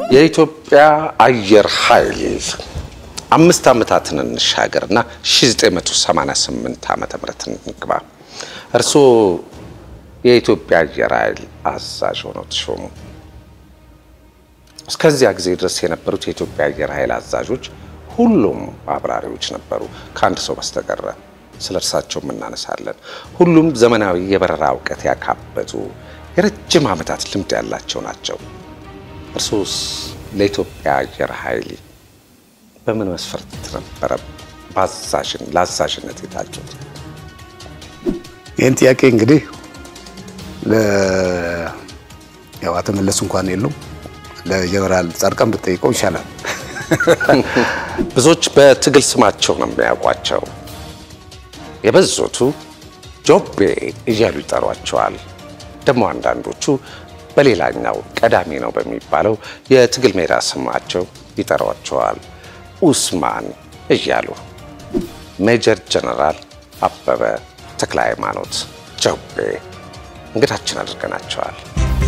የኢትዮጵያ አየር ኃይል አምስት ዓመታትን እንሻገርና 1988 ዓመተ ምህረት እንግባ። እርስዎ የኢትዮጵያ አየር ኃይል አዛዥ ሆነው ተሾሙ። እስከዚያ ጊዜ ድረስ የነበሩት የኢትዮጵያ አየር ኃይል አዛዦች ሁሉም አብራሪዎች ነበሩ፣ ከአንድ ሰው በስተቀረ። ስለ እርሳቸውም እናነሳለን። ሁሉም ዘመናዊ የበረራ እውቀት ያካበቱ የረጅም ዓመታት ልምድ ያላቸው ናቸው። እርሶስ ለኢትዮጵያ አየር ኃይል በምን መስፈርት ነበረ በአዛዥን ለአዛዥነት የታጩት? ይህን ጥያቄ እንግዲህ ያው አቶ መለስ እንኳን የሉም ለጀነራል ጻድቃን ብትጠይቀው ይሻላል። ብዙዎች በትግል ስማቸው ነው የሚያውቋቸው። የበዙቱ ጆቤ እያሉ ይጠሯቸዋል። ደግሞ አንዳንዶቹ በሌላኛው ቀዳሚ ነው በሚባለው የትግል ሜዳ ስማቸው ይጠሯቸዋል፣ ኡስማን እያሉ። ሜጀር ጀነራል አበበ ተክለ ሃይማኖት ጆቤ እንግዳችን አድርገናቸዋል።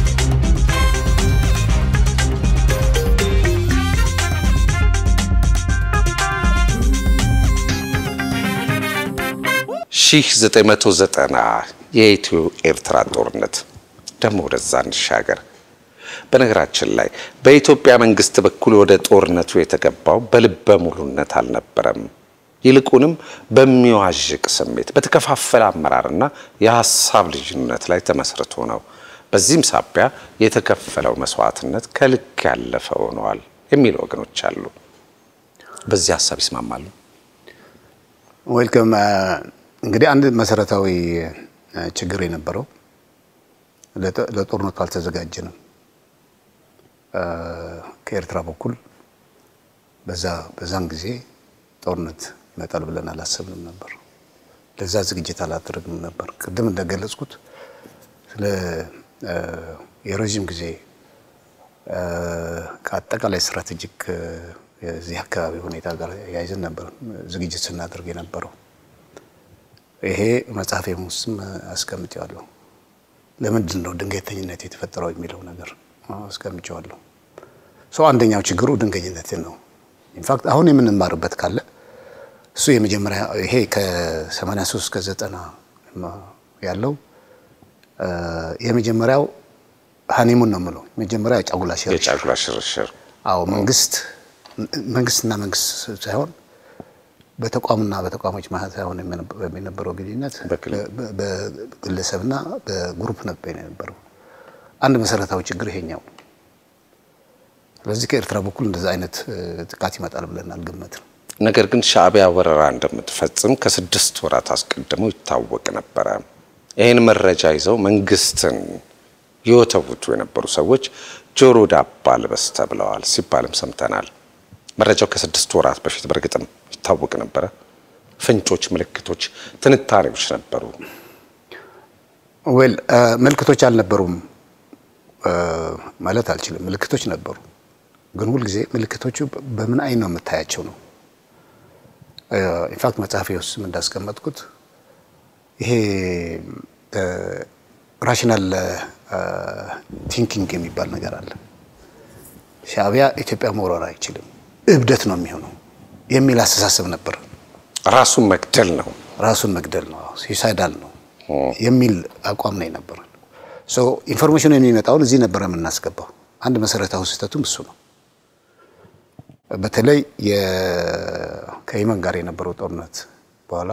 ሺህ ዘጠኝ መቶ ዘጠና የኢትዮ ኤርትራ ጦርነት ደግሞ ወደዛ እንሻገር። በነገራችን ላይ በኢትዮጵያ መንግስት በኩል ወደ ጦርነቱ የተገባው በልበ ሙሉነት አልነበረም። ይልቁንም በሚዋዥቅ ስሜት፣ በተከፋፈለ አመራርና የሀሳብ ልዩነት ላይ ተመስርቶ ነው። በዚህም ሳቢያ የተከፈለው መስዋዕትነት ከልክ ያለፈ ሆነዋል የሚሉ ወገኖች አሉ። በዚህ ሀሳብ ይስማማሉ? ዌልከም። እንግዲህ አንድ መሰረታዊ ችግር የነበረው ለጦርነቱ አልተዘጋጀንም። ከኤርትራ በኩል በዛ በዛን ጊዜ ጦርነት ይመጣል ብለን አላሰብንም ነበር። ለዛ ዝግጅት አላደረግንም ነበር። ቅድም እንደገለጽኩት ስለ የረዥም ጊዜ ከአጠቃላይ ስትራቴጂክ የዚህ አካባቢ ሁኔታ ጋር ያይዘን ነበር ዝግጅት ስናደርግ የነበረው። ይሄ መጽሐፌም ውስጥም አስቀምጬዋለሁ። ለምንድን ነው ድንገተኝነት የተፈጠረው የሚለው ነገር አስቀምጬዋለሁ። ሰው አንደኛው ችግሩ ድንገኝነት ነው። ኢንፋክት አሁን የምንማርበት ካለ እሱ የመጀመሪያ ይሄ ከ83 እስከ 90 ያለው የመጀመሪያው ሀኒሙን ነው የምለው መጀመሪያ የጫጉላ ሽርሽር የጫጉላ ሽርሽር አዎ መንግስት መንግስትና መንግስት ሳይሆን በተቋምና በተቋሞች መሀል ሳይሆን የነበረው ግንኙነት በግለሰብና በግሩፕ ነበር የነበረው። አንድ መሰረታዊ ችግር ይሄኛው። ስለዚህ ከኤርትራ በኩል እንደዛ አይነት ጥቃት ይመጣል ብለን አልገመትም። ነገር ግን ሻዕቢያ ወረራ እንደምትፈጽም ከስድስት ወራት አስቀድሞ ይታወቅ ነበረ። ይህን መረጃ ይዘው መንግስትን ይወተውቱ የነበሩ ሰዎች ጆሮ ዳባ ልበስ ተብለዋል ሲባልም ሰምተናል። መረጃው ከስድስት ወራት በፊት በእርግጥም ይታወቅ ነበረ። ፍንጮች፣ ምልክቶች፣ ትንታኔዎች ነበሩ። ዌል ምልክቶች አልነበሩም ማለት አልችልም። ምልክቶች ነበሩ፣ ግን ሁልጊዜ ምልክቶቹ በምን አይን ነው የምታያቸው ነው። ኢንፋክት መጽሐፌ ውስጥም እንዳስቀመጥኩት ይሄ ራሽናል ቲንኪንግ የሚባል ነገር አለ። ሻዕቢያ ኢትዮጵያ መውረር አይችልም፣ እብደት ነው የሚሆነው የሚል አስተሳሰብ ነበር። ራሱን መግደል ነው ራሱን መግደል ነው፣ ሱሳይዳል ነው የሚል አቋም ነው የነበረን። ኢንፎርሜሽኑ የሚመጣውን እዚህ ነበረ የምናስገባው። አንድ መሰረታዊ ስህተቱም እሱ ነው። በተለይ ከየመን ጋር የነበረው ጦርነት በኋላ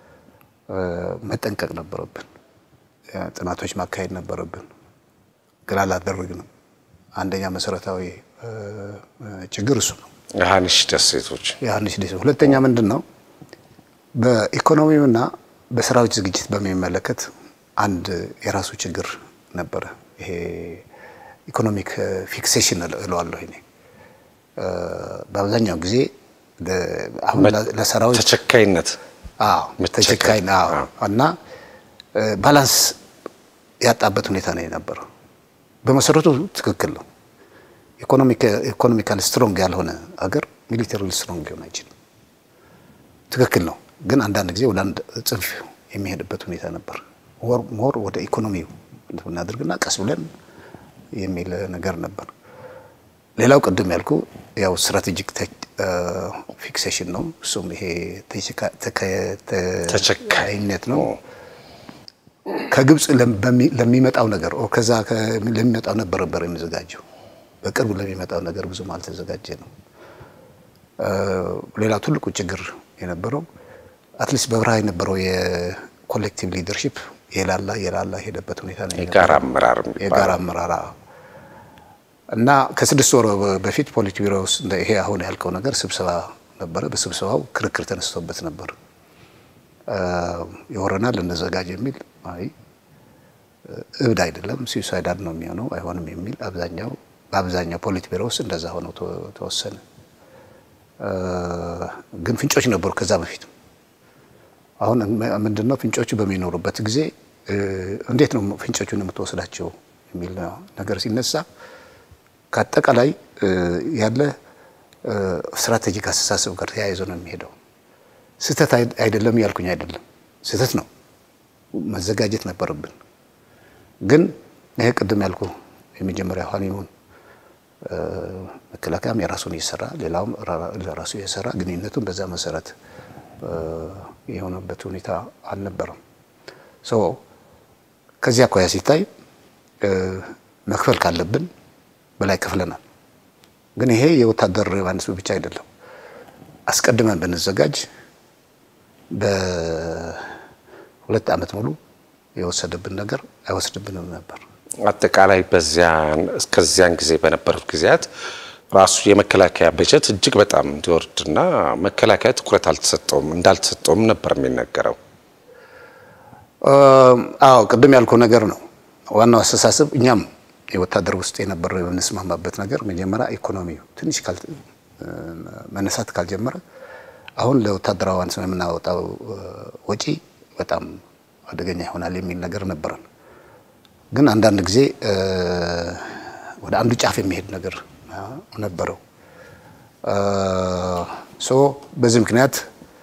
መጠንቀቅ ነበረብን። ጥናቶች ማካሄድ ነበረብን፣ ግን አላደረግንም። አንደኛ መሰረታዊ ችግር እሱ ነው። የሀኒሽ ደሴቶች የሀኒሽ ደሴቶች። ሁለተኛ ምንድን ነው በኢኮኖሚውና በሰራዊት ዝግጅት በሚመለከት አንድ የራሱ ችግር ነበረ። ይሄ ኢኮኖሚክ ፊክሴሽን እለዋለሁ እኔ በአብዛኛው ጊዜ አሁን ለሰራዊት ተቸካይነት ተቸካይ እና ባላንስ ያጣበት ሁኔታ ነው የነበረው። በመሰረቱ ትክክል ነው። ኢኮኖሚካል ስትሮንግ ያልሆነ ሀገር ሚሊተሪ ስትሮንግ ሊሆን አይችልም። ትክክል ነው። ግን አንዳንድ ጊዜ ወደ አንድ ጽንፍ የሚሄድበት ሁኔታ ነበር። ሞር ወደ ኢኮኖሚው እናድርግና ቀስ ብለን የሚል ነገር ነበር። ሌላው ቅድም ያልኩ ያው ስትራቴጂክ ፊክሴሽን ነው። እሱም ይሄ ተቸካይነት ነው። ከግብፅ ለሚመጣው ነገር ከዛ ለሚመጣው ነበር ነበር የሚዘጋጀው። በቅርብ ለሚመጣው ነገር ብዙም አልተዘጋጀ ነው። ሌላው ትልቁ ችግር የነበረው አትሊስት በበረሃ የነበረው የኮሌክቲቭ ሊደርሺፕ የላላ የላላ ሄደበት ሁኔታ ነው። የጋራ አመራር የጋራ አመራር እና ከስድስት ወር በፊት ፖሊት ቢሮ ውስጥ ይሄ አሁን ያልከው ነገር ስብሰባ ነበረ። በስብሰባው ክርክር ተነስቶበት ነበር። ይወረናል እንዘጋጅ የሚል አይ እብድ አይደለም ሲዩሳይዳል ነው የሚሆነው አይሆንም የሚል አብዛኛው በአብዛኛው ፖሊት ቢሮ ውስጥ እንደዛ ሆነው ተወሰነ። ግን ፍንጮች ነበሩ ከዛ በፊት። አሁን ምንድነው ፍንጮቹ በሚኖሩበት ጊዜ እንዴት ነው ፍንጮቹን የምትወስዳቸው የሚል ነገር ሲነሳ ከአጠቃላይ ያለ ስትራቴጂክ አስተሳሰብ ጋር ተያይዞ ነው የሚሄደው። ስህተት አይደለም ያልኩኝ አይደለም፣ ስህተት ነው። መዘጋጀት ነበረብን። ግን ይሄ ቅድም ያልኩ የመጀመሪያ ሀኒሙን መከላከያም የራሱን እየሰራ ሌላውም ለራሱ እየሰራ ግንኙነቱን በዛ መሰረት የሆነበት ሁኔታ አልነበረም። ሶ ከዚህ አኳያ ሲታይ መክፈል ካለብን በላይ ከፍለናል። ግን ይሄ የወታደር ዮሐንስ ብቻ አይደለም። አስቀድመን ብንዘጋጅ በሁለት ዓመት ሙሉ የወሰደብን ነገር አይወስድብንም ነበር። አጠቃላይ በዚያን እስከዚያን ጊዜ በነበሩት ጊዜያት ራሱ የመከላከያ በጀት እጅግ በጣም እንዲወርድና መከላከያ ትኩረት አልተሰጠውም እንዳልተሰጠውም ነበር የሚነገረው። አዎ ቅድም ያልከው ነገር ነው ዋናው አስተሳሰብ። እኛም የወታደር ውስጥ የነበረው የምንስማማበት ነገር መጀመሪያ ኢኮኖሚው ትንሽ መነሳት ካልጀመረ አሁን ለወታደራዊ አንስ የምናወጣው ወጪ በጣም አደገኛ ይሆናል የሚል ነገር ነበረን። ግን አንዳንድ ጊዜ ወደ አንዱ ጫፍ የሚሄድ ነገር ነበረው። ሶ በዚህ ምክንያት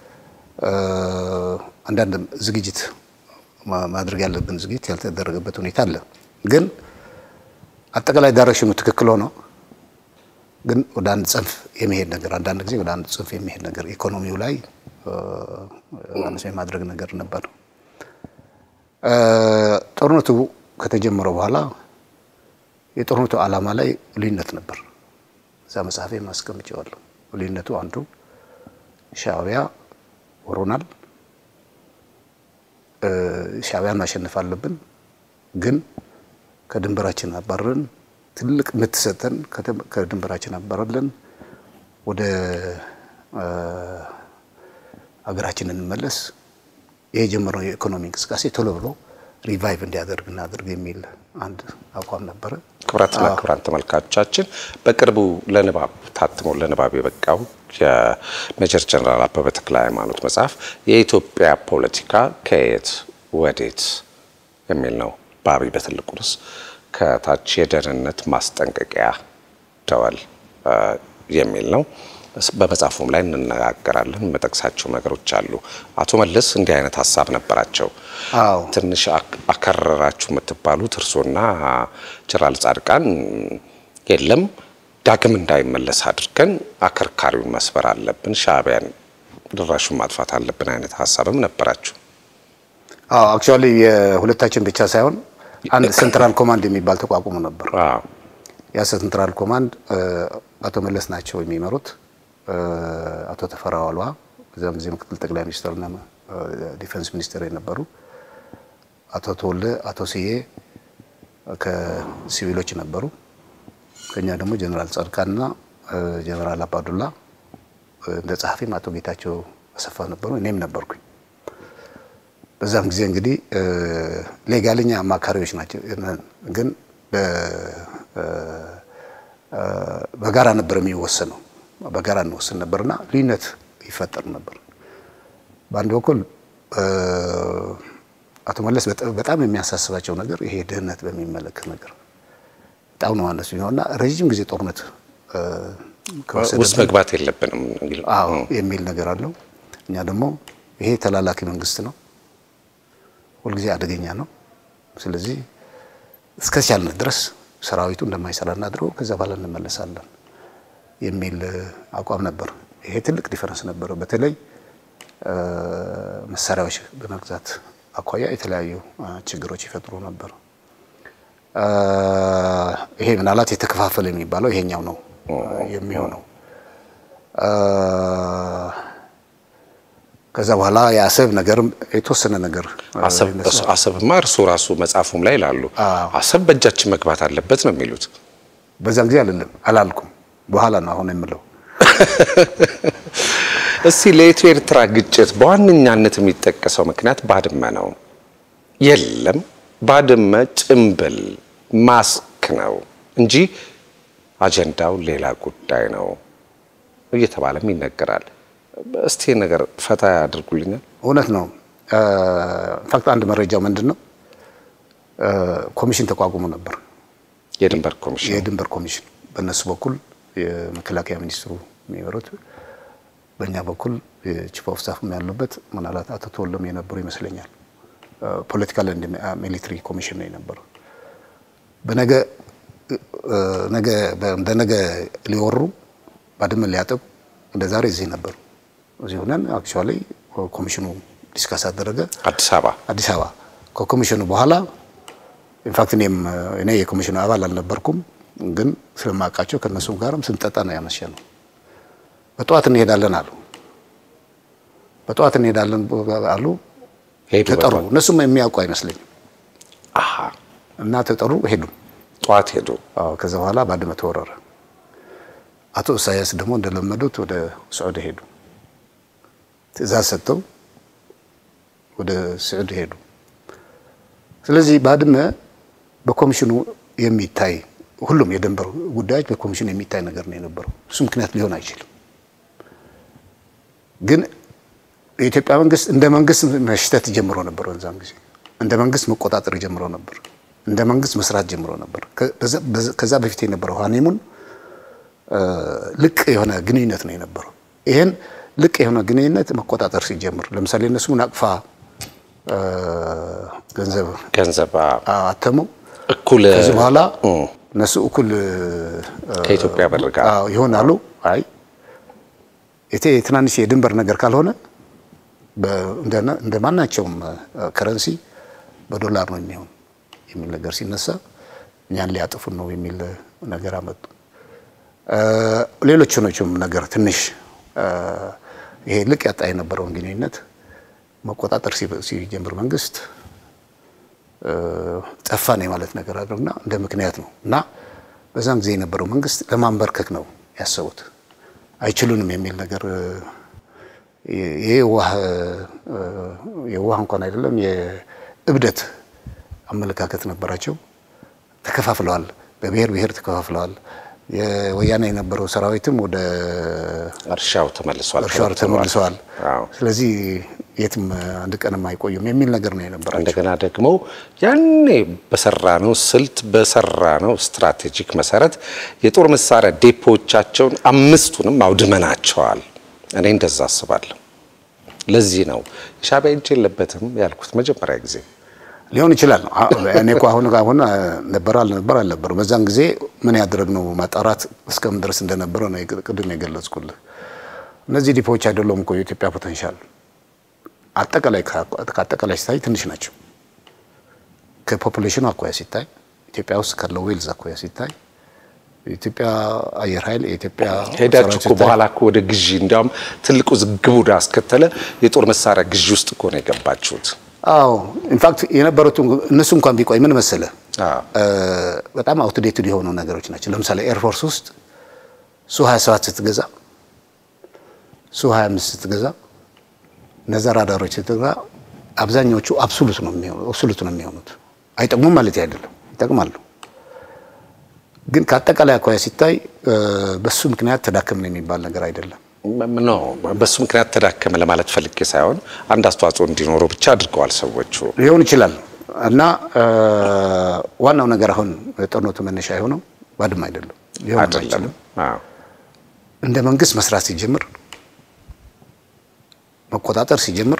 አንዳንድ ዝግጅት ማድረግ ያለብን ዝግጅት ያልተደረገበት ሁኔታ አለ። ግን አጠቃላይ ዳይሬክሽኑ ትክክል ሆኖ ግን ወደ አንድ ጽንፍ የሚሄድ ነገር አንዳንድ ጊዜ ወደ አንድ ጽንፍ የሚሄድ ነገር ኢኮኖሚው ላይ አነስ የማድረግ ነገር ነበር። ጦርነቱ ከተጀመረ በኋላ የጦርነቱ ዓላማ ላይ ልዩነት ነበር። እዛ መጽሐፌ ማስቀምጨዋለሁ። ልዩነቱ አንዱ ሻዕቢያ ወሮናል፣ ሻዕቢያን ማሸነፍ አለብን፣ ግን ከድንበራችን አባረን ትልቅ የምትሰጠን ከድንበራችን አባረለን ወደ ሀገራችን እንመለስ፣ ይህ የጀመረው የኢኮኖሚ እንቅስቃሴ ቶሎ ብሎ ሪቫይቭ እንዲያደርግ እናድርግ የሚል አንድ አቋም ነበረ። ክቡራትና ክቡራን ተመልካቾቻችን በቅርቡ ለንባብ ታትሞ ለንባብ የበቃው የሜጀር ጀነራል አበበ ተክለ ሃይማኖት መጽሐፍ የኢትዮጵያ ፖለቲካ ከየት ወዴት የሚል ነው። በአብይ በትልቁ ርዕስ ከታች የደህንነት ማስጠንቀቂያ ደወል የሚል ነው። በመጽሐፉም ላይ እንነጋገራለን። የምጠቅሳቸው ነገሮች አሉ። አቶ መለስ እንዲህ አይነት ሀሳብ ነበራቸው። አዎ ትንሽ አከረራችሁ የምትባሉት እርሶና ጀነራል ጻድቃን የለም ዳግም እንዳይመለስ አድርገን አከርካሪውን መስበር አለብን፣ ሻዕቢያን ድራሹን ማጥፋት አለብን አይነት ሀሳብም ነበራችሁ። አዎ አክቹዋሊ የሁለታችን ብቻ ሳይሆን አንድ ሴንትራል ኮማንድ የሚባል ተቋቁሞ ነበር። አዎ ያ ሴንትራል ኮማንድ አቶ መለስ ናቸው የሚመሩት። አቶ ተፈራ ዋልዋ በዚያም ጊዜ ምክትል ጠቅላይ ሚኒስትርና ዲፌንስ ሚኒስትር የነበሩ አቶ ተወልደ፣ አቶ ስዬ ከሲቪሎች ነበሩ። ከኛ ደግሞ ጀነራል ጻድቃንና ጀነራል አባዱላ እንደ ጸሐፊም አቶ ጌታቸው አሰፋ ነበሩ። እኔም ነበርኩኝ። በዛም ጊዜ እንግዲህ ሌጋልኛ አማካሪዎች ናቸው፣ ግን በጋራ ነበር የሚወሰነው። በጋራ እንወስን ነበርና ልዩነት ይፈጠር ነበር። በአንድ በኩል አቶ መለስ በጣም የሚያሳስባቸው ነገር ይሄ ድህነት በሚመለከት ነገር በጣም ነው አነሱ እና ረዥም ጊዜ ጦርነት ውስጥ መግባት የለብንም አዎ የሚል ነገር አለው። እኛ ደግሞ ይሄ ተላላኪ መንግስት ነው፣ ሁልጊዜ አደገኛ ነው። ስለዚህ እስከቻልን ድረስ ሰራዊቱ እንደማይሰራ እናድርገው፣ ከዛ በኋላ እንመለሳለን የሚል አቋም ነበር። ይሄ ትልቅ ዲፈረንስ ነበረው። በተለይ መሳሪያዎች በመግዛት አኳያ የተለያዩ ችግሮች ይፈጥሩ ነበር። ይሄ ምናልባት የተከፋፈለ የሚባለው ይሄኛው ነው የሚሆነው። ከዛ በኋላ የአሰብ ነገርም የተወሰነ ነገር አሰብማ እርሱ ራሱ መጽሐፉም ላይ ይላሉ። አሰብ በእጃችን መግባት አለበት ነው የሚሉት። በዛን ጊዜ አይደለም አላልኩም፣ በኋላ ነው አሁን የምለው። እስቲ ለኢትዮ ኤርትራ ግጭት በዋነኛነት የሚጠቀሰው ምክንያት ባድመ ነው። የለም ባድመ ጭምብል ማስክ ነው እንጂ አጀንዳው ሌላ ጉዳይ ነው እየተባለም ይነገራል። እስቲ ነገር ፈታ ያድርጉልኛል። እውነት ነው። ኢንፋክት አንድ መረጃው ምንድን ነው ኮሚሽን ተቋቁሞ ነበር፣ የድንበር ኮሚሽን የድንበር ኮሚሽን በእነሱ በኩል የመከላከያ ሚኒስትሩ የሚመሩት በእኛ በኩል የቺፍ ኦፍ ስታፍ ያሉበት ምናልባት አቶ ተወለም የነበሩ ይመስለኛል። ፖለቲካል ኤንድ ሚሊትሪ ኮሚሽን ነው የነበረው። በነገ ነገ በነገ ሊወሩ ባድመን ሊያጠቁ እንደ ዛሬ እዚህ ነበሩ። እዚህ ሆነን አክቹዋሊ ኮሚሽኑ ዲስካስ አደረገ አዲስ አበባ አዲስ አበባ ከኮሚሽኑ በኋላ ኢንፋክት እኔም እኔ የኮሚሽኑ አባል አልነበርኩም፣ ግን ስለማውቃቸው ከእነሱም ጋርም ስንጠጣ ነው ያመሸ ነው። በጠዋት እንሄዳለን አሉ። በጠዋት እንሄዳለን አሉ። ተጠሩ። እነሱም የሚያውቁ አይመስለኝም እና ተጠሩ፣ ሄዱ። ጠዋት ሄዱ። ከዛ በኋላ ባድመ ተወረረ። አቶ ኢሳያስ ደግሞ እንደለመዱት ወደ ስዑድ ሄዱ። ትዕዛዝ ሰጥተው ወደ ስዑድ ሄዱ። ስለዚህ ባድመ በኮሚሽኑ የሚታይ ሁሉም የድንበር ጉዳዮች በኮሚሽኑ የሚታይ ነገር ነው የነበረው። እሱ ምክንያት ሊሆን አይችልም። ግን የኢትዮጵያ መንግስት እንደ መንግስት መሽተት ጀምሮ ነበር። በዛም ጊዜ እንደ መንግስት መቆጣጠር ጀምሮ ነበር። እንደ መንግስት መስራት ጀምሮ ነበር። ከዛ በፊት የነበረው ሀኒሙን ልቅ የሆነ ግንኙነት ነው የነበረው። ይሄን ልቅ የሆነ ግንኙነት መቆጣጠር ሲጀምር ለምሳሌ እነሱ ናቅፋ ገንዘብ ገንዘብ አተሙ። እኩል ከዚህ በኋላ እነሱ እኩል ከኢትዮጵያ ብር ጋር ይሆናሉ። አይ የትናንሽ የድንበር ነገር ካልሆነ እንደ ማናቸውም ከረንሲ በዶላር ነው የሚሆን የሚል ነገር ሲነሳ እኛን ሊያጥፉን ነው የሚል ነገር አመጡ። ሌሎች ሆኖችም ነገር ትንሽ ይሄ ልቅ ያጣ የነበረውን ግንኙነት መቆጣጠር ሲጀምር መንግስት ጠፋን የማለት ነገር አድርግና እንደ ምክንያት ነው እና በዛም ጊዜ የነበረው መንግስት ለማንበርከክ ነው ያሰቡት። አይችሉንም የሚል ነገር የዋህ እንኳን አይደለም የእብደት አመለካከት ነበራቸው። ተከፋፍለዋል፣ በብሔር ብሔር ተከፋፍለዋል። የወያኔ የነበረው ሰራዊትም ወደ እርሻው ተመልሷል፣ እርሻው ተመልሰዋል። ስለዚህ የትም አንድ ቀንም አይቆዩም የሚል ነገር ነው የነበራቸው። እንደገና ደግሞ ያኔ በሰራነው ስልት በሰራነው ስትራቴጂክ መሰረት የጦር መሳሪያ ዴፖቻቸውን አምስቱንም አውድመናቸዋል። እኔ እንደዛ አስባለሁ። ለዚህ ነው የሻዕቢያ እጅ የለበትም ያልኩት መጀመሪያ ጊዜ ሊሆን ይችላል። እኔ እኮ አሁን አሁን ነበር አልነበር አልነበረ በዛን ጊዜ ምን ያደረግነው ማጣራት እስከምን ድረስ እንደነበረ ነው ቅድም የገለጽኩልህ። እነዚህ ዲፖዎች አይደለም እኮ የኢትዮጵያ ፖቴንሻል አጠቃላይ ከአጠቃላይ ሲታይ ትንሽ ናቸው። ከፖፑሌሽኑ አኳያ ሲታይ ኢትዮጵያ ውስጥ ካለው ዌልዝ አኳያ ሲታይ የኢትዮጵያ አየር ኃይል የኢትዮጵያ ሄዳችሁ እኮ በኋላ እኮ ወደ ግዢ እንዲያውም ትልቁ ዝግቡ አስከተለ የጦር መሳሪያ ግዢ ውስጥ እኮ ነው የገባችሁት። አዎ ኢንፋክት የነበሩት እነሱ እንኳን ቢቆይ ምን መሰለ በጣም አውትዴትድ የሆኑ ነገሮች ናቸው። ለምሳሌ ኤርፎርስ ውስጥ ሱ 27 ስትገዛ ሱ 25 ስትገዛ እነዛ ራዳሮች ስትገዛ አብዛኛዎቹ አብሶሉት ነው የሚሆኑት አብሶሉት ነው የሚሆኑት። አይጠቅሙም ማለት አይደለም፣ ይጠቅማሉ። ግን ከአጠቃላይ አኳያ ሲታይ በሱ ምክንያት ተዳከምን የሚባል ነገር አይደለም። ኖ በሱ ምክንያት ተዳከመ ለማለት ፈልጌ ሳይሆን አንድ አስተዋጽኦ እንዲኖረው ብቻ አድርገዋል ሰዎቹ። ሊሆን ይችላል እና ዋናው ነገር አሁን ጦርነቱ መነሻ የሆነው ባድመ አይደለም፣ ሊሆን አይችልም። እንደ መንግስት መስራት ሲጀምር መቆጣጠር ሲጀምር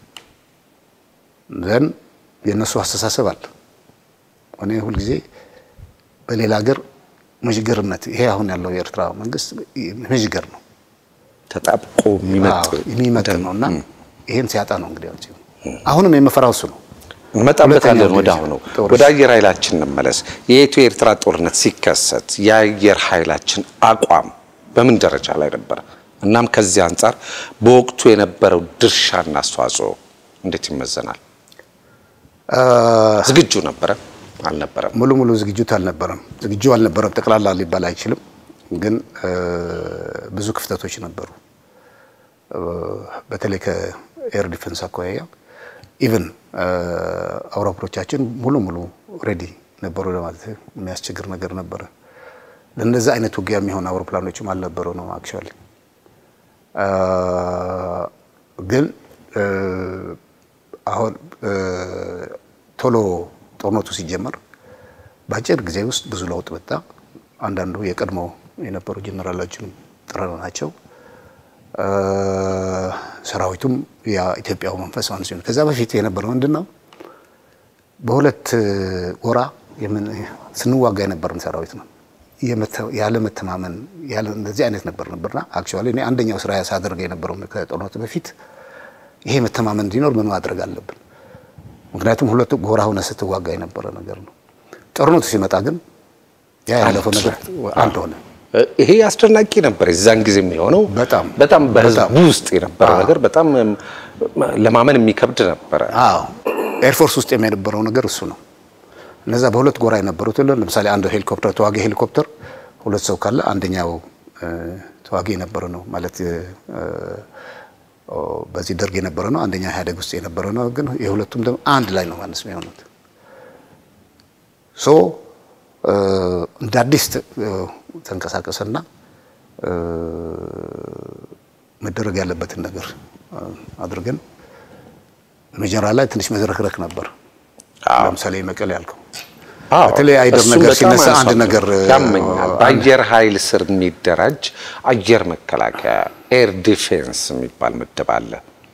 ዘን የእነሱ አስተሳሰብ አለ። እኔ ሁልጊዜ በሌላ ሀገር መዥገርነት ይሄ አሁን ያለው የኤርትራ መንግስት መዥገር ነው ተጣብቆ የሚመጥ የሚመጥ ነው እና ይሄን ሲያጣ ነው እንግዲህ አሁንም የምፈራው እሱ ነው። እንመጣበታለን። ወደ አሁኑ ወደ አየር ኃይላችን እንመለስ። የኢትዮ ኤርትራ ጦርነት ሲከሰት የአየር ኃይላችን አቋም በምን ደረጃ ላይ ነበረ? እናም ከዚህ አንጻር በወቅቱ የነበረው ድርሻና አስተዋጽኦ እንዴት ይመዘናል? ዝግጁ ነበረ አልነበረም? ሙሉ ሙሉ ዝግጅት አልነበረም። ዝግጁ አልነበረም ጠቅላላ ሊባል አይችልም፣ ግን ብዙ ክፍተቶች ነበሩ። በተለይ ከኤር ዲፌንስ አኳያ ኢቨን አውሮፕላኖቻችን ሙሉ ሙሉ ሬዲ ነበሩ ለማለት የሚያስቸግር ነገር ነበረ። ለእነዚህ አይነት ውጊያ የሚሆን አውሮፕላኖችም አልነበሩ ነው አክቹዋሊ። ግን አሁን ቶሎ ጦርነቱ ሲጀመር በአጭር ጊዜ ውስጥ ብዙ ለውጥ መጣ። አንዳንዱ የቀድሞ የነበሩ ጀነራሎችንም ጥረና ናቸው። ሰራዊቱም የኢትዮጵያው መንፈስ ማለት ሲሆን ከዛ በፊት የነበረው ምንድን ነው? በሁለት ጎራ ስንዋጋ የነበርን ሰራዊት ነው። ያለ መተማመን ያለ እንደዚህ አይነት ነበር ነበርና አክቹዋሊ እኔ አንደኛው ስራ ሳደርግ የነበረው ከጦርነቱ በፊት ይሄ መተማመን እንዲኖር ምን ማድረግ አለብን? ምክንያቱም ሁለቱ ጎራ ሆነ ስትዋጋ የነበረ ነገር ነው። ጦርነቱ ሲመጣ ግን ያ ያለፈው ነገር አንድ ሆነ። ይሄ አስደናቂ ነበር። የዛን ጊዜ የሚሆነው በጣም በጣም በህዝቡ ውስጥ የነበረ ነገር በጣም ለማመን የሚከብድ ነበረ። አዎ ኤርፎርስ ውስጥ የነበረው ነገር እሱ ነው። እነዛ በሁለት ጎራ የነበሩት ለምሳሌ አንድ ሄሊኮፕተር ተዋጊ ሄሊኮፕተር ሁለት ሰው ካለ አንደኛው ተዋጊ የነበረ ነው ማለት በዚህ ደርግ የነበረ ነው፣ አንደኛው ኢህአዴግ ውስጥ የነበረ ነው። ግን የሁለቱም ደግሞ አንድ ላይ ነው ማለት ነው የሆኑት ሶ እንደ አዲስ ተንቀሳቀሰና መደረግ ያለበትን ነገር አድርገን መጀመሪያ ላይ ትንሽ መዝረክረክ ነበር። ለምሳሌ መቀሌ ያልከው በተለይ አይደር ነገር ሲነሳ አንድ ነገር ያመኛል። በአየር ኃይል ስር የሚደራጅ አየር መከላከያ ኤር ዲፌንስ የሚባል ምድብ አለ።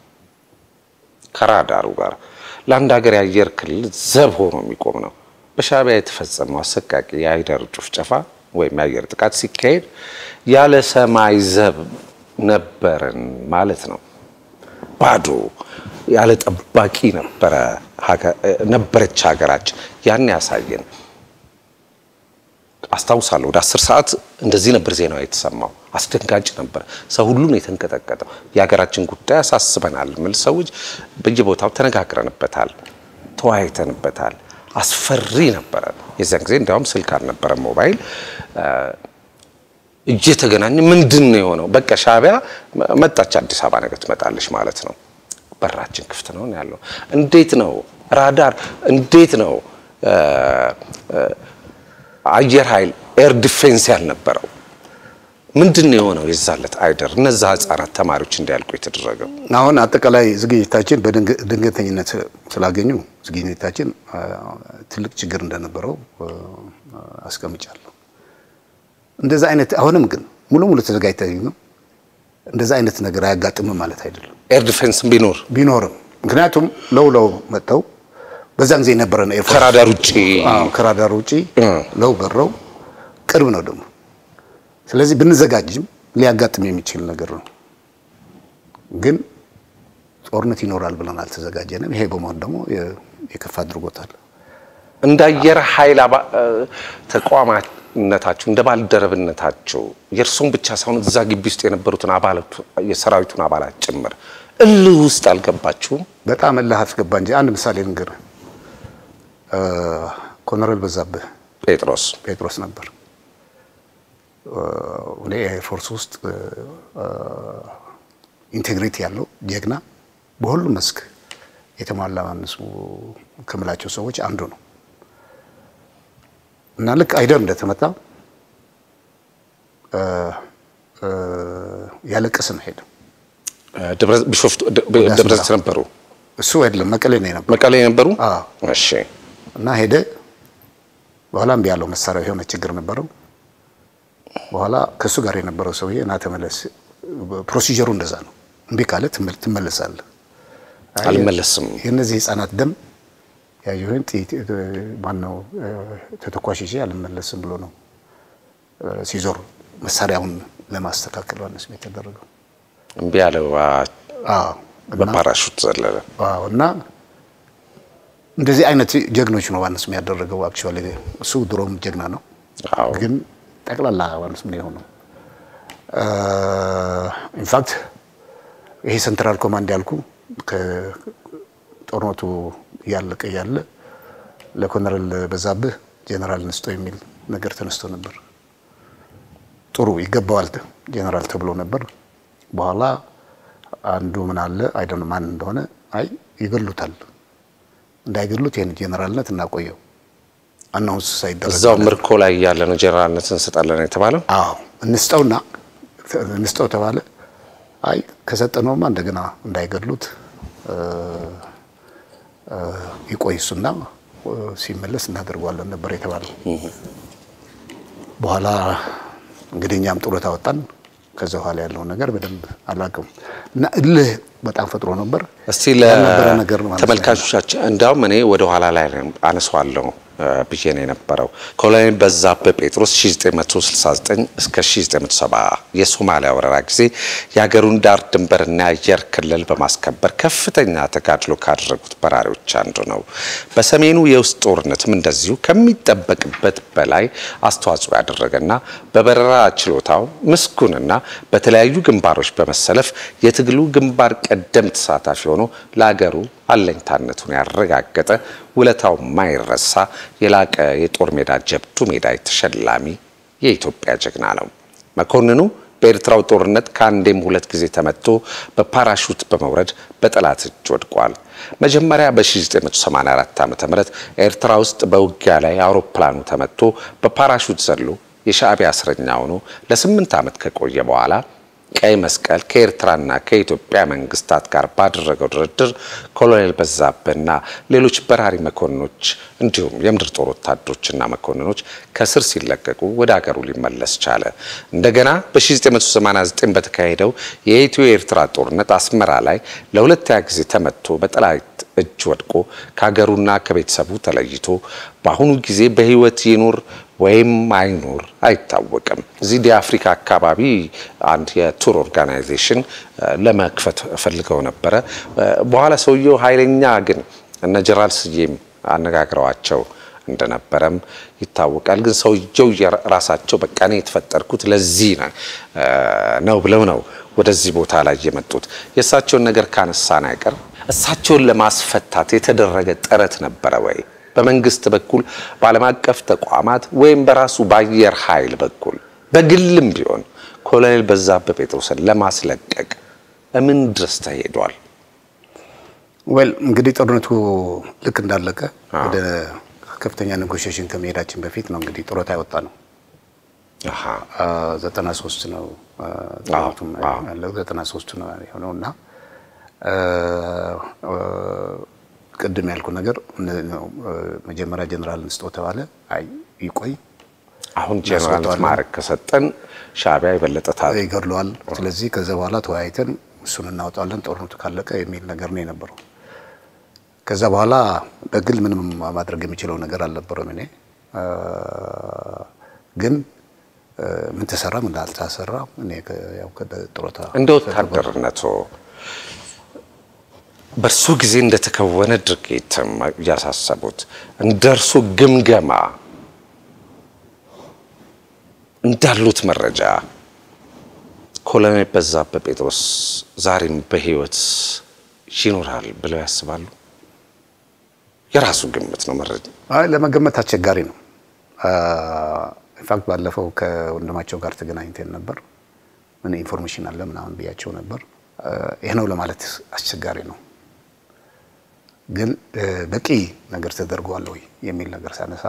ከራዳሩ ጋር ለአንድ ሀገር የአየር ክልል ዘብ ሆኖ የሚቆም ነው። በሻዕቢያ የተፈጸመው አሰቃቂ የአይደር ጭፍጨፋ ወይም የአየር ጥቃት ሲካሄድ ያለ ሰማይ ዘብ ነበርን ማለት ነው። ባዶ ያለ ጠባቂ ነበረ ነበረች ሀገራችን። ያን ያሳየን አስታውሳለሁ። ወደ አስር ሰዓት እንደዚህ ነበር ዜናው የተሰማው። አስደንጋጭ ነበር። ሰው ሁሉን የተንቀጠቀጠው የሀገራችን ጉዳይ ያሳስበናል የሚል ሰዎች በየቦታው ተነጋግረንበታል፣ ተወያይተንበታል። አስፈሪ ነበረ። የዚያን ጊዜ እንዲያውም ስልክ አልነበረ ሞባይል እየተገናኘ ምንድን ነው የሆነው? በቃ ሻዕቢያ መጣች፣ አዲስ አበባ ነገ ትመጣለች ማለት ነው። በራችን ክፍት ነው ያለው። እንዴት ነው ራዳር፣ እንዴት ነው አየር ኃይል ኤር ዲፌንስ ያልነበረው? ምንድን ነው የሆነው? የዛለት አይደር እነዛ ህጻናት ተማሪዎች እንዲያልቁ የተደረገው አሁን አጠቃላይ ዝግጅታችን በድንገተኝነት ስላገኙ ዝግጅታችን ትልቅ ችግር እንደነበረው አስቀምጫለሁ። እንደዛ አይነት አሁንም ግን ሙሉ ሙሉ ተዘጋጅተኝ ነው። እንደዛ አይነት ነገር አያጋጥምም ማለት አይደለም። ኤር ዲፌንስ ቢኖር ቢኖርም ምክንያቱም ለው ለው መጥተው በዛን ጊዜ የነበረ ነው ኤርፎርስ ከራዳር ውጭ ከራዳር ውጭ ለው በረው ቅርብ ነው ደግሞ ስለዚህ ብንዘጋጅም ሊያጋጥም የሚችል ነገር ነው። ግን ጦርነት ይኖራል ብለን አልተዘጋጀንም። ይሄ በመሆን ደግሞ የከፋ አድርጎታል። እንደ አየር ኃይል ተቋማነታችሁ እንደ ባልደረብነታችሁ የእርሶን ብቻ ሳይሆን እዛ ግቢ ውስጥ የነበሩትን አባላት የሰራዊቱን አባላት ጭምር እልህ ውስጥ አልገባችሁም? በጣም እልህ አስገባ እንጂ አንድ ምሳሌ ልንገርህ። ኮሎኔል በዛብህ ጴጥሮስ ጴጥሮስ ነበር እኔ ኤርፎርስ ውስጥ ኢንቴግሪቲ ያለው ጀግና በሁሉም መስክ የተሟላ ማንሱ ከምላቸው ሰዎች አንዱ ነው እና ልክ አይደር እንደተመታ ያለቀስ ነው ሄደ። ቢሾፍቱ ደብረ ዘይት ነበሩ። እሱ አይደለም መቀሌ ነው የነበሩ መቀሌ ነበሩ። እሺ። እና ሄደ። በኋላ እምቢ ያለው መሳሪያ የሆነ ችግር ነበረው። በኋላ ከእሱ ጋር የነበረው ሰውዬ እና ተመለስ፣ ፕሮሲጀሩ እንደዛ ነው። እምቢ ካለ ትመለሳለህ። አልመለስም። የእነዚህ ህፃናት ደም ያየሁን ማነው ተተኳሽ ይዤ አልመለስም ብሎ ነው ሲዞር መሳሪያውን ለማስተካከል ዮሐንስ የተደረገው እምቢ ያለው በፓራሹት ዘለለ እና እንደዚህ አይነት ጀግኖች ነው ዮሐንስ ያደረገው። አክቹዋሊ እሱ ድሮም ጀግና ነው፣ ግን ጠቅላላ ዮሐንስ ምን የሆነው ኢንፋክት ይሄ ሴንትራል ኮማንድ ያልኩ ከጦርነቱ እያለቀ እያለ ለኮሎኔል በዛብህ ጄኔራል ንስጦ የሚል ነገር ተነስቶ ነበር። ጥሩ ይገባዋል ጄኔራል ተብሎ ነበር። በኋላ አንዱ ምን አለ አይደለም ማን እንደሆነ አይ ይገሉታል፣ እንዳይገሉት ይህን ጄኔራልነት እናቆየው አናውንስ ሳይደረግ እዛው ምርኮ ላይ ያለ ነው ጄኔራልነት እንሰጣለን የተባለው። አዎ እንስጠውና እንስጠው ተባለ። አይ ከሰጠነውማ እንደገና እንዳይገድሉት ይቆይ እሱና ሲመለስ እናደርገዋለን ነበር የተባለው። በኋላ እንግዲህ እኛም ጡረታ ወጣን። ከዛ በኋላ ያለውን ነገር በደንብ አላውቅም እና እልህ በጣም ፈጥሮ ነበር። እስቲ ያልነበረ ነገር ነው ማለት ነው። ለተመልካቾቻችን እንዲያውም እኔ ወደ ኋላ ላይ አነሷለሁ ብዬ ነው የነበረው። ኮሎኔል በዛብህ ጴጥሮስ 1969 እስከ 1970 የሶማሊያ ወረራ ጊዜ የሀገሩን ዳር ድንበርና የአየር ክልል በማስከበር ከፍተኛ ተጋድሎ ካደረጉት በራሪዎች አንዱ ነው። በሰሜኑ የውስጥ ጦርነትም እንደዚሁ ከሚጠበቅበት በላይ አስተዋጽኦ ያደረገና በበረራ ችሎታው ምስጉንና በተለያዩ ግንባሮች በመሰለፍ የትግሉ ግንባር ቀደም ተሳታፊ ሆኖ ለሀገሩ አለኝታነቱን ያረጋገጠ ውለታው ማይረሳ የላቀ የጦር ሜዳ ጀብዱ ሜዳይ ተሸላሚ የኢትዮጵያ ጀግና ነው። መኮንኑ በኤርትራው ጦርነት ከአንዴም ሁለት ጊዜ ተመቶ በፓራሹት በመውረድ በጠላት እጅ ወድቋል። መጀመሪያ በ1984 ዓ.ም ኤርትራ ውስጥ በውጊያ ላይ አውሮፕላኑ ተመቶ በፓራሹት ዘሎ የሻዕቢያ እስረኛ ሆኖ ለስምንት ዓመት ከቆየ በኋላ ቀይ መስቀል ከኤርትራና ከኢትዮጵያ መንግስታት ጋር ባደረገው ድርድር ኮሎኔል በዛብህና ሌሎች በራሪ መኮንኖች እንዲሁም የምድር ጦር ወታደሮችና መኮንኖች ከስር ሲለቀቁ ወደ አገሩ ሊመለስ ቻለ። እንደገና በ1989 በተካሄደው የኢትዮ ኤርትራ ጦርነት አስመራ ላይ ለሁለተኛ ጊዜ ተመቶ በጠላት እጅ ወድቆ ከሀገሩና ከቤተሰቡ ተለይቶ በአሁኑ ጊዜ በህይወት ይኑር ወይም አይኑር አይታወቅም። እዚህ የአፍሪካ አካባቢ አንድ የቱር ኦርጋናይዜሽን ለመክፈት ፈልገው ነበረ። በኋላ ሰውየው ኃይለኛ ግን እነ ጀነራል ስዬም አነጋግረዋቸው እንደነበረም ይታወቃል። ግን ሰውየው ራሳቸው በቃ እኔ የተፈጠርኩት ለዚህ ነው ብለው ነው ወደዚህ ቦታ ላይ የመጡት። የእሳቸውን ነገር ካነሳን አይቀር እሳቸውን ለማስፈታት የተደረገ ጥረት ነበረ ወይ? በመንግስት በኩል በዓለም አቀፍ ተቋማት ወይም በራሱ በአየር ኃይል በኩል በግልም ቢሆን ኮሎኔል በዛብህ ጴጥሮስን ለማስለቀቅ ምን ድረስ ተሄዷል? ዌል እንግዲህ ጦርነቱ ልክ እንዳለቀ ወደ ከፍተኛ ኔጎሽዬሽን ከመሄዳችን በፊት ነው እንግዲህ ጡረታ ያወጣ ነው። ዘጠና ሶስት ነው ጦርነቱም ያለው ዘጠና ሶስቱ ነው የሆነው እና ቅድም ያልኩ ነገር መጀመሪያ ጀኔራል ንስጦ ተባለ። አይ ይቆይ አሁን ጀኔራል ማዕረግ ከሰጠን ሻዕቢያ የበለጠ ይገድለዋል። ስለዚህ ከዛ በኋላ ተወያይተን እሱን እናወጣለን ጦርነቱ ካለቀ የሚል ነገር ነው የነበረው። ከዛ በኋላ በግል ምንም ማድረግ የሚችለው ነገር አልነበረም። እኔ ግን ምን ተሰራ ምን አልተሰራ እኔ ያው ጡረታ እንደ ወታደርነቱ በእርሱ ጊዜ እንደተከወነ ድርጊት እያሳሰቡት እንደ እርሱ ግምገማ እንዳሉት መረጃ ኮሎኔል በዛብህ ጴጥሮስ ዛሬም በሕይወት ይኖራል ብለው ያስባሉ? የራሱ ግምት ነው መረጃ። አይ ለመገመት አስቸጋሪ ነው። ኢንፋክት ባለፈው ከወንድማቸው ጋር ተገናኝተን ነበር። ምን ኢንፎርሜሽን አለ ምናምን ብያቸው ነበር። ይህ ነው ለማለት አስቸጋሪ ነው። ግን በቂ ነገር ተደርጓል ወይ የሚል ነገር ሳነሳ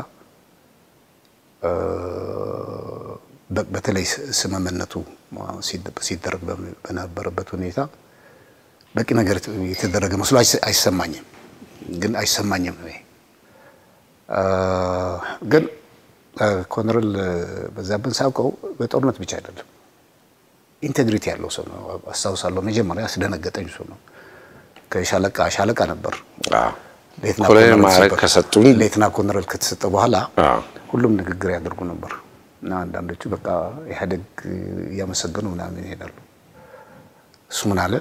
በተለይ ስምምነቱ ሲደረግ በነበረበት ሁኔታ በቂ ነገር የተደረገ መስሎ አይሰማኝም። ግን አይሰማኝም ነው ግን ኮሎኔል በዛብህን ሳውቀው በጦርነት ብቻ አይደለም ኢንቴግሪቲ ያለው ሰው ነው። አስታውሳለሁ መጀመሪያ ያስደነገጠኝ እሱ ነው። ከሻለቃ ሻለቃ ነበር። ኮሎኔል ማዕረግ ከሰጡኝ ሌትና ኮሎኔል ከተሰጠ በኋላ ሁሉም ንግግር ያደርጉ ነበር። እና አንዳንዶቹ በቃ ኢህአዴግ እያመሰገኑ ምናምን ይሄዳሉ። እሱ ምን አለ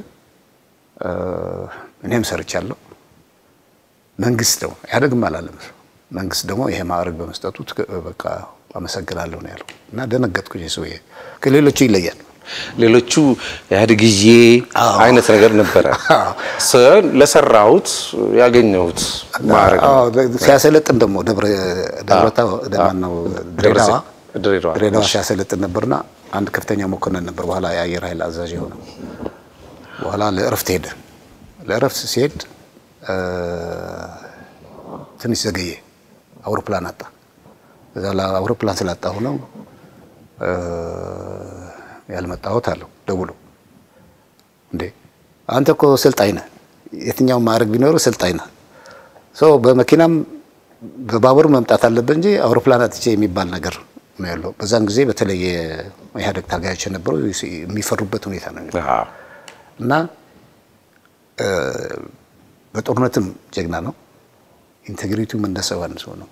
እኔም ሰርቻለሁ መንግስት ደግሞ ኢህአዴግም አላለም መንግስት ደግሞ ይሄ ማዕረግ በመስጠቱ በቃ አመሰግናለሁ ነው ያለው። እና ደነገጥኩ። ሰውዬ ከሌሎቹ ይለያል። ሌሎቹ ኢህአዴግዬ አይነት ነገር ነበረ። ለሰራሁት ያገኘሁት ማዕረግ ነው። ሲያሰለጥን ደግሞ ደብረታ ማነው ድሬዳዋ ድሬዳዋ ድሬዳዋ ሲያሰለጥን ነበርና አንድ ከፍተኛ መኮንን ነበር፣ በኋላ የአየር ኃይል አዛዥ የሆነው። በኋላ ለእረፍት ሄደ። ለእረፍት ሲሄድ ትንሽ ዘገየ፣ አውሮፕላን አጣ። እዛ አውሮፕላን ስላጣሁ ነው ያልመጣሁት አለው ደውሎ። እንዴ አንተ እኮ ስልጣኝ ነህ፣ የትኛውን ማዕረግ ቢኖር ስልጣኝ ነህ። ሰው በመኪናም በባቡር መምጣት አለበት እንጂ አውሮፕላን አጥቼ የሚባል ነገር ነው ያለው። በዛን ጊዜ በተለይ የኢህአዴግ ታጋዮች የነበሩ የሚፈሩበት ሁኔታ ነው እና በጦርነትም ጀግና ነው። ኢንቴግሪቲውም እንደ ሰው አንድ ሰው ነው።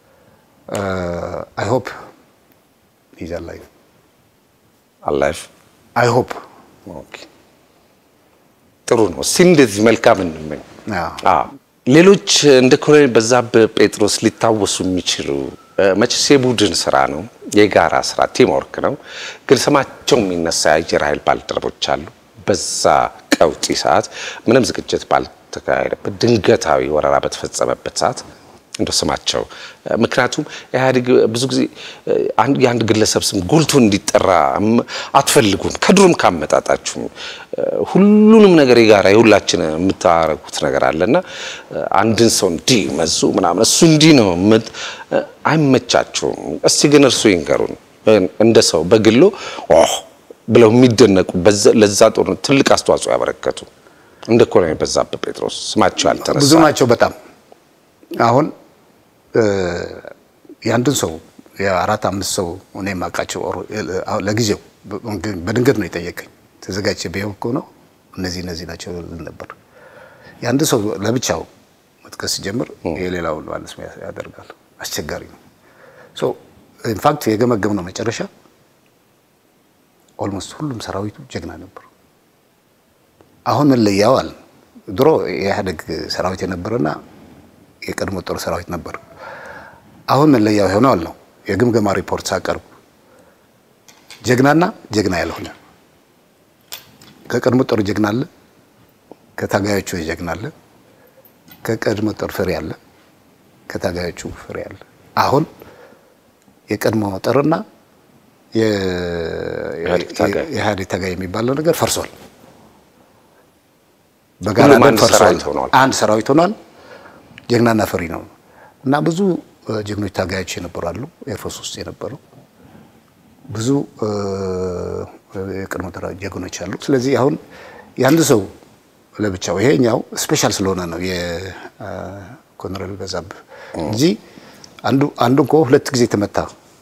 አይ ሆፕ ኢዝ አላይቭ አላይፍ አይ ሆፕ ጥሩ ነው። እስቲ እንደዚህ መልካም እንመኝ። ሌሎች እንደ ኮሎኔል በዛብህ ጴጥሮስ ሊታወሱ የሚችሉ መቼስ የቡድን ስራ ነው፣ የጋራ ስራ ቲም ወርክ ነው። ግን ስማቸው የሚነሳ የአየር ኃይል ባልደረቦች አሉ። በዛ ቀውጢ ሰዓት ምንም ዝግጅት ባልተካሄደበት ድንገታዊ ወረራ በተፈጸመበት ሰዓት እንደ ስማቸው ምክንያቱም ኢህአዴግ ብዙ ጊዜ የአንድ ግለሰብ ስም ጎልቶ እንዲጠራ አትፈልጉም። ከድሮም ካመጣጣችሁም ሁሉንም ነገር የጋራ የሁላችን የምታረጉት ነገር አለና አንድን ሰው እንዲህ መዙ ምናምን እሱ እንዲህ ነው አይመቻችሁም። እስቲ ግን እርሱ ይንገሩን እንደ ሰው በግሎ ብለው የሚደነቁ ለዛ ጦርነት ትልቅ አስተዋጽኦ ያበረከቱ እንደ ኮሎኔል በዛብህ ጴጥሮስ ስማቸው ያልተነሳ ብዙ ናቸው በጣም አሁን የአንድን ሰው የአራት አምስት ሰው እኔ የማውቃቸው ለጊዜው በድንገት ነው የጠየቀኝ። ተዘጋጅ ቢሆን እኮ ነው እነዚህ እነዚህ ናቸው ነበር። የአንድ ሰው ለብቻው መጥቀስ ሲጀምር የሌላውን ማለት ያደርጋል። አስቸጋሪ ነው። ኢንፋክት የገመገም ነው መጨረሻ ኦልሞስት ሁሉም ሰራዊቱ ጀግና ነበሩ። አሁን መለያው አለ ድሮ የኢህአዴግ ሰራዊት የነበረና የቀድሞ ጦር ሰራዊት ነበር። አሁን መለያው የሆነው ነው የግምገማ ሪፖርት ሳቀርቡ ጀግናና ጀግና ያልሆነ ከቀድሞ ጦር ጀግና አለ፣ ከታጋዮቹ ጀግና አለ፣ ከቀድሞ ጦር ፍሬ አለ፣ ከታጋዮቹ ፍሬ አለ። አሁን የቀድሞ ጦርና የኢህአዴግ ታጋይ የሚባለው ነገር ፈርሷል። በጋራ ፈርሷል። አንድ ሰራዊት ሆኗል። ጀግናና ፈሪ ነው እና ብዙ ጀግኖች ታጋዮች የነበሩ አሉ። ኤርፎርስ ውስጥ የነበሩ ብዙ የቀድሞ ጀግኖች አሉ። ስለዚህ አሁን የአንድ ሰው ለብቻው ይሄኛው ስፔሻል ስለሆነ ነው የኮሎኔል በዛብህ እንጂ አንዱ አንዱ እኮ ሁለት ጊዜ ተመታ።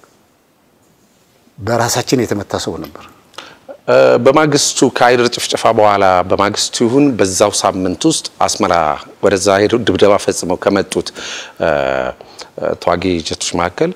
በራሳችን የተመታ ሰው ነበር። በማግስቱ ከአይደር ጭፍጨፋ በኋላ በማግስቱ ይሁን በዛው ሳምንት ውስጥ አስመራ ወደዛ ሄደው ድብደባ ፈጽመው ከመጡት ተዋጊ ጀቶች መካከል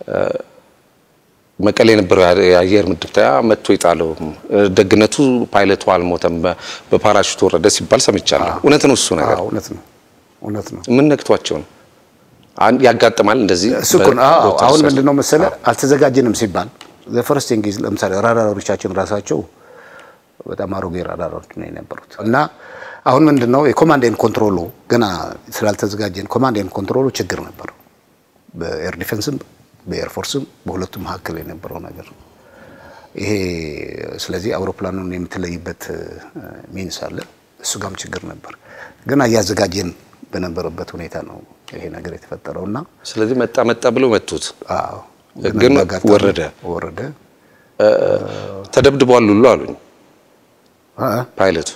መቀሌ የነበረው የአየር ምድብተያ መጥቶ የጣለው ደግነቱ ፓይለቱ አልሞተም፣ በፓራሹት ወረደ ሲባል ሰምቻለሁ። እውነት ነው እሱ ነገር? እውነት ነው፣ እውነት ነው። ምን ነክቷቸው ነው? ያጋጥማል እንደዚህ። እሱ እኮ ነው። አሁን ምንድን ነው መሰለህ አልተዘጋጀንም ሲባል ዘፈረስት እንግሊዝ ለምሳሌ ራዳሮቻችን ራሳቸው በጣም አሮጌ ራዳሮች ነው የነበሩት እና አሁን ምንድን ነው የኮማንድ ኤንድ ኮንትሮሉ ገና ስላልተዘጋጀን ኮማንድ ኤንድ ኮንትሮሉ ችግር ነበር። በኤር ዲፌንስም በኤርፎርስም በሁለቱም መካከል የነበረው ነገር ይሄ ስለዚህ አውሮፕላኑን የምትለይበት ሚንስ አለ። እሱ ጋም ችግር ነበር። ገና እያዘጋጀን በነበረበት ሁኔታ ነው ይሄ ነገር የተፈጠረው እና ስለዚህ መጣ መጣ ብለው መቱት። አዎ ግን ወረደ ወረደ ተደብድቧል ሁሉ አሉኝ ፓይለቱ።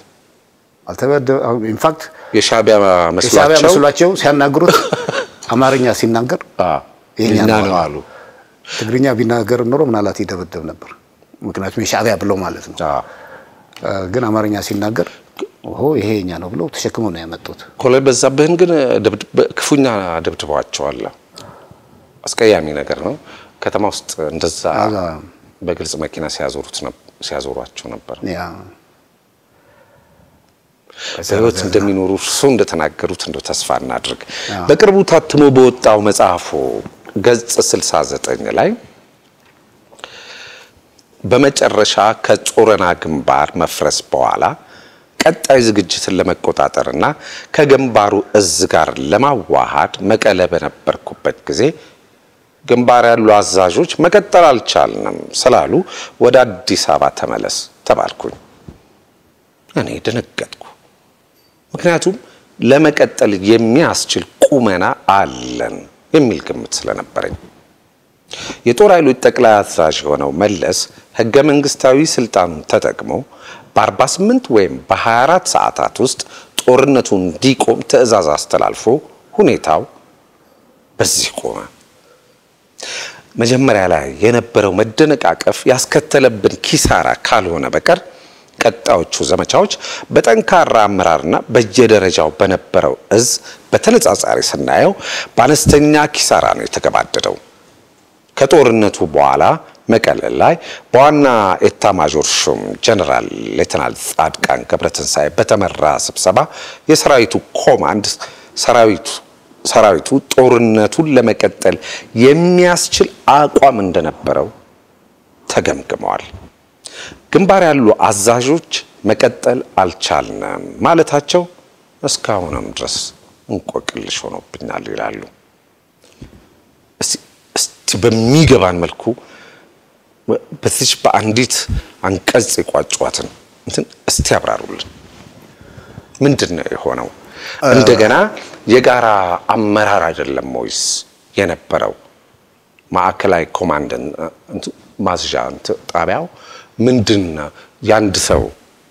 ኢንፋክት የሻዕቢያ የሻዕቢያ መስሏቸው መስሏቸው ሲያናግሩት አማርኛ ሲናገር የኛ ነው አሉ። ትግርኛ ቢናገር ኖሮ ምናልባት ይደበደብ ነበር። ምክንያቱም የሻዕቢያ ብለው ማለት ነው። ግን አማርኛ ሲናገር ኦ ይሄ የኛ ነው ብለው ተሸክመው ነው ያመጡት። ኮሎኔል በዛብህን ግን ክፉኛ ደብድበዋቸዋል። አስቀያሚ ነገር ነው። ከተማ ውስጥ እንደዛ አዛ በግልጽ መኪና ሲያዞሩት ነበር ሲያዞሯቸው ነበር። ያ በህይወት እንደሚኖሩ እርሱ እንደተናገሩት እንደው ተስፋ እናድርግ። በቅርቡ ታትሞ በወጣው መጽሐፉ ገጽ 69 ላይ በመጨረሻ ከጾረና ግንባር መፍረስ በኋላ ቀጣይ ዝግጅትን ለመቆጣጠርና ከግንባሩ እዝ ጋር ለማዋሃድ መቀለ በነበርኩበት ጊዜ ግንባር ያሉ አዛዦች መቀጠል አልቻልንም ስላሉ ወደ አዲስ አበባ ተመለስ ተባልኩኝ። እኔ ደነገጥኩ። ምክንያቱም ለመቀጠል የሚያስችል ቁመና አለን የሚል ግምት ስለነበረኝ የጦር ኃይሎች ጠቅላይ አዛዥ የሆነው መለስ ህገ መንግስታዊ ስልጣኑን ተጠቅሞ በ48 ወይም በ24 ሰዓታት ውስጥ ጦርነቱ እንዲቆም ትዕዛዝ አስተላልፎ ሁኔታው በዚህ ቆመ። መጀመሪያ ላይ የነበረው መደነቃቀፍ ያስከተለብን ኪሳራ ካልሆነ በቀር ቀጣዮቹ ዘመቻዎች በጠንካራ አመራርና በየደረጃው በነበረው እዝ በተነጻጻሪ ስናየው በአነስተኛ ኪሳራ ነው የተገባደደው። ከጦርነቱ በኋላ መቀለ ላይ በዋና ኤታ ማዦር ሹም ጀነራል ሌተናል ጻድቃን ገብረትንሳኤ በተመራ ስብሰባ የሰራዊቱ ኮማንድ ሰራዊቱ ሰራዊቱ ጦርነቱን ለመቀጠል የሚያስችል አቋም እንደነበረው ተገምግመዋል። ግንባር ያሉ አዛዦች መቀጠል አልቻልንም ማለታቸው እስካሁንም ድረስ እንቆቅልሽ ሆኖብኛል ይላሉ። እስቲ በሚገባን መልኩ በዚች በአንዲት አንቀጽ የቋጯትን እንትን እስቲ ያብራሩልን። ምንድን ነው የሆነው? እንደገና የጋራ አመራር አይደለም ወይስ የነበረው? ማዕከላዊ ኮማንድ ማዝዣ ጣቢያው ምንድን ነው? የአንድ ሰው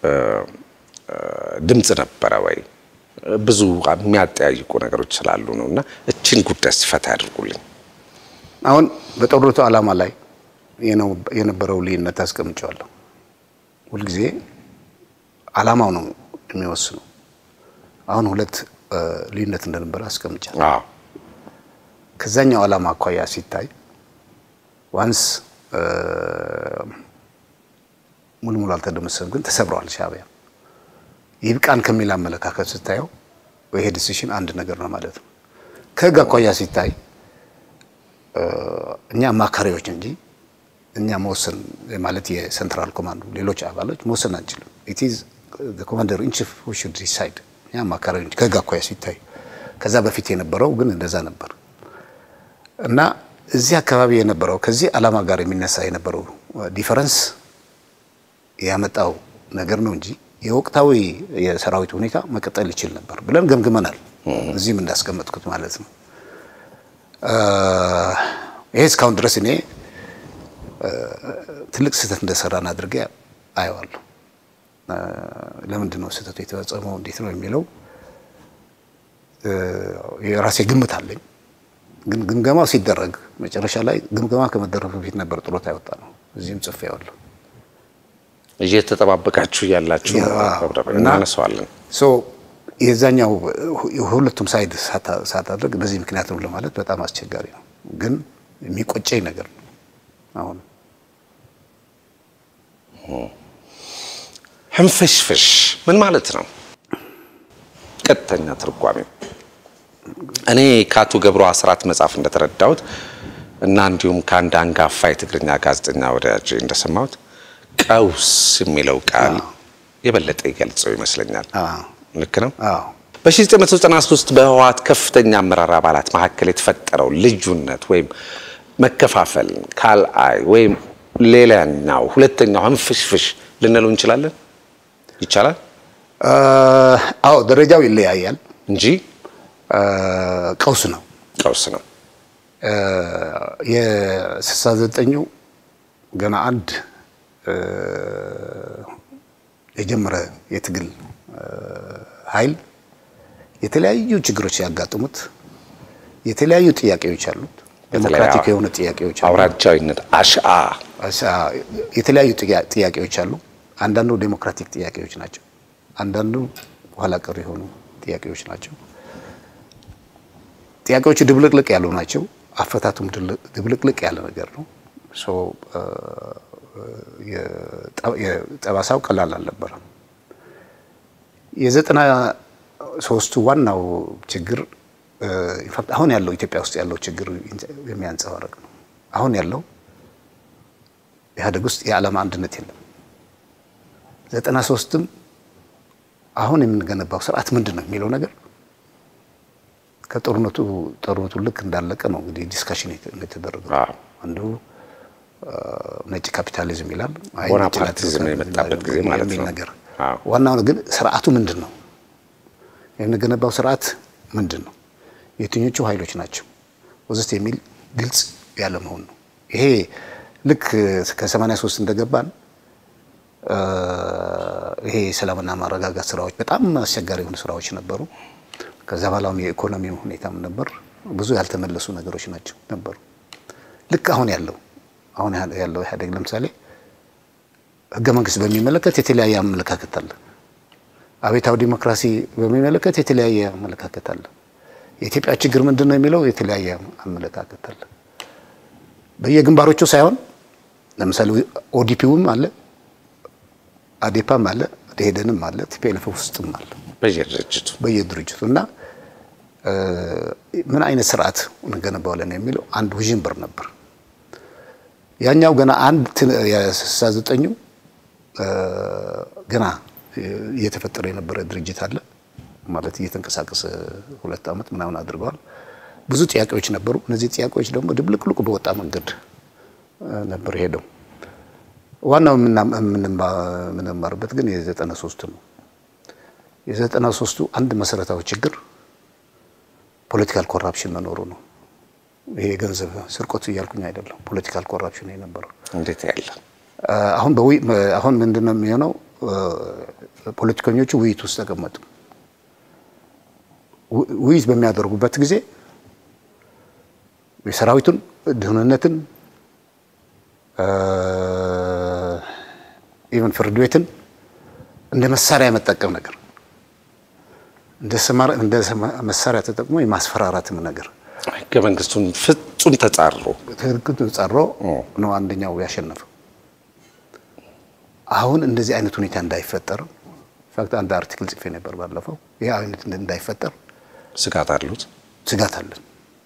ድምፅ ነበረ ወይ? ብዙ የሚያጠያይቁ ነገሮች ስላሉ ነው እና እችን ጉዳይ ሲፈታ ያድርጉልኝ። አሁን በጦርነቱ ዓላማ ላይ የነበረው ልዩነት አስቀምጨዋለሁ። ሁልጊዜ ዓላማው ነው የሚወስነው። አሁን ሁለት ልዩነት እንደነበረ አስቀምጫለሁ። አዎ ከዛኛው ዓላማ አኳያ ሲታይ ዋንስ ሙሉ ሙሉ አልተደመሰም፣ ግን ተሰብረዋል። ሻዕቢያ ይብቃን ከሚል አመለካከት ስታየው ይሄ ዲሲሽን አንድ ነገር ነው ማለት ነው። ከህግ አኳያ ሲታይ እኛ አማካሪዎች እንጂ እኛ መወሰን ማለት የሴንትራል ኮማንዱ ሌሎች አባሎች መወሰን አንችልም። ኢት ኢዝ ኮማንደር ኢን ቺፍ ሁ ሹድ ዲሳይድ። እኛ አማካሪዎች እንጂ ከህግ አኳያ ሲታይ ከዛ በፊት የነበረው ግን እንደዛ ነበር እና እዚህ አካባቢ የነበረው ከዚህ ዓላማ ጋር የሚነሳ የነበረው ዲፈረንስ ያመጣው ነገር ነው እንጂ የወቅታዊ የሰራዊት ሁኔታ መቀጠል ይችል ነበር ብለን ገምግመናል። እዚህም እንዳስቀመጥኩት ማለት ነው። ይሄ እስካሁን ድረስ እኔ ትልቅ ስህተት እንደሰራን አድርጌ አየዋለሁ። ለምንድን ነው ስህተቱ የተፈጸመው እንዴት ነው የሚለው የራሴ ግምት አለኝ። ግን ግምገማው ሲደረግ መጨረሻ ላይ ግምገማ ከመደረጉ በፊት ነበር ጥሎት ያወጣ ነው። እዚህም ጽፌዋለሁ። እየተጠባበቃችሁ ያላችሁ እናነሳዋለን። ሶ የዛኛው የሁለቱም ሳይድ ሳታደርግ በዚህ ምክንያት ነው ለማለት በጣም አስቸጋሪ ነው። ግን የሚቆጨኝ ነገር ነው። አሁን ህንፍሽፍሽ ምን ማለት ነው? ቀጥተኛ ትርጓሜው እኔ ከአቶ ገብሩ አስራት መጽሐፍ እንደተረዳሁት እና እንዲሁም ከአንድ አንጋፋ የትግርኛ ጋዜጠኛ ወዳጅ እንደሰማሁት ቀውስ የሚለው ቃል የበለጠ ይገልጸው ይመስለኛል። ልክ ነው። በ1993 በህወሓት ከፍተኛ አመራር አባላት መካከል የተፈጠረው ልዩነት ወይም መከፋፈል ካልአይ ወይም ሌላኛው ሁለተኛው ህንፍሽፍሽ ልንለው እንችላለን። ይቻላል። አዎ ደረጃው ይለያያል እንጂ ቀውስ ነው። ቀውስ ነው። የስልሳ ዘጠኙ ገና አንድ የጀመረ የትግል ኃይል የተለያዩ ችግሮች ሲያጋጥሙት የተለያዩ ጥያቄዎች አሉት። ዴሞክራቲክ የሆነ ጥያቄዎች አሉ። አውራጃዊነት አሽአ የተለያዩ ጥያቄዎች አሉ። አንዳንዱ ዴሞክራቲክ ጥያቄዎች ናቸው። አንዳንዱ ኋላ ቀር የሆኑ ጥያቄዎች ናቸው። ጥያቄዎቹ ድብልቅልቅ ያሉ ናቸው። አፈታቱም ድብልቅልቅ ያለ ነገር ነው። የጠባሳው ቀላል አልነበረም። የዘጠና ሶስቱ ዋናው ችግር ኢንፋክት አሁን ያለው ኢትዮጵያ ውስጥ ያለው ችግር የሚያንጸባርቅ ነው። አሁን ያለው ኢህአዴግ ውስጥ የዓላማ አንድነት የለም። ዘጠና ሶስትም አሁን የምንገነባው ስርዓት ምንድን ነው የሚለው ነገር ከጦርነቱ ጦርነቱ ልክ እንዳለቀ ነው እንግዲህ ዲስካሽን የተደረገው። አንዱ ነጭ ካፒታሊዝም ይላል፣ ቦናፓርቲዝም የመጣበት ጊዜ ማለት ነው ነገር ዋናው ግን ስርዓቱ ምንድን ነው የምንገነባው ስርዓት ምንድን ነው የትኞቹ ኃይሎች ናቸው ወዘት የሚል ግልጽ ያለ መሆን ነው። ይሄ ልክ ከ83 እንደገባን ይሄ ሰላምና ማረጋጋት ስራዎች በጣም አስቸጋሪ የሆኑ ስራዎች ነበሩ። ከዛ በኋላም የኢኮኖሚ ሁኔታም ነበር። ብዙ ያልተመለሱ ነገሮች ናቸው ነበሩ። ልክ አሁን ያለው አሁን ያለው ኢህአዴግ ለምሳሌ ህገ መንግስት በሚመለከት የተለያየ አመለካከት አለ። አቤታዊ ዲሞክራሲ በሚመለከት የተለያየ አመለካከት አለ። የኢትዮጵያ ችግር ምንድን ነው የሚለው የተለያየ አመለካከት አለ። በየግንባሮቹ ሳይሆን ለምሳሌ ኦዲፒውም አለ፣ አዴፓም አለ፣ ደኢህዴንም አለ፣ ቲፒኤልኤፍ ውስጥም አለ በየድርጅቱ በየድርጅቱ እና ምን አይነት ስርዓት እንገነባዋለን የሚለው አንድ ውዥንብር ነበር። ያኛው ገና አንድ የስልሳ ዘጠኙ ገና እየተፈጠረ የነበረ ድርጅት አለ ማለት እየተንቀሳቀሰ ሁለት ዓመት ምናምን አድርገዋል። ብዙ ጥያቄዎች ነበሩ። እነዚህ ጥያቄዎች ደግሞ ድብልቅልቁ በወጣ መንገድ ነበር ሄደው። ዋናው የምንማርበት ግን የዘጠና ሶስቱ ነው። የዘጠና ሶስቱ አንድ መሰረታዊ ችግር ፖለቲካል ኮራፕሽን መኖሩ ነው። ይሄ የገንዘብ ስርቆት እያልኩኝ አይደለም። ፖለቲካል ኮራፕሽን የነበረው እንዴት ያለ አሁን አሁን ምንድን ነው የሚሆነው? ፖለቲከኞቹ ውይይት ውስጥ ተቀመጡ። ውይይት በሚያደርጉበት ጊዜ የሰራዊቱን ደህንነትን፣ ኢቨን ፍርድ ቤትን እንደ መሳሪያ የመጠቀም ነገር እንደ መሳሪያ ተጠቅሞ የማስፈራራትም ነገር ህገ መንግስቱን ፍጹም ተጻሮ ትክክል ተጻሮ ነው አንደኛው ያሸነፈው። አሁን እንደዚህ አይነት ሁኔታ እንዳይፈጠር ኢንፋክት አንድ አርቲክል ጽፌ ነበር ባለፈው። ይህ አይነት እንዳይፈጠር ስጋት አሉት ስጋት አለን።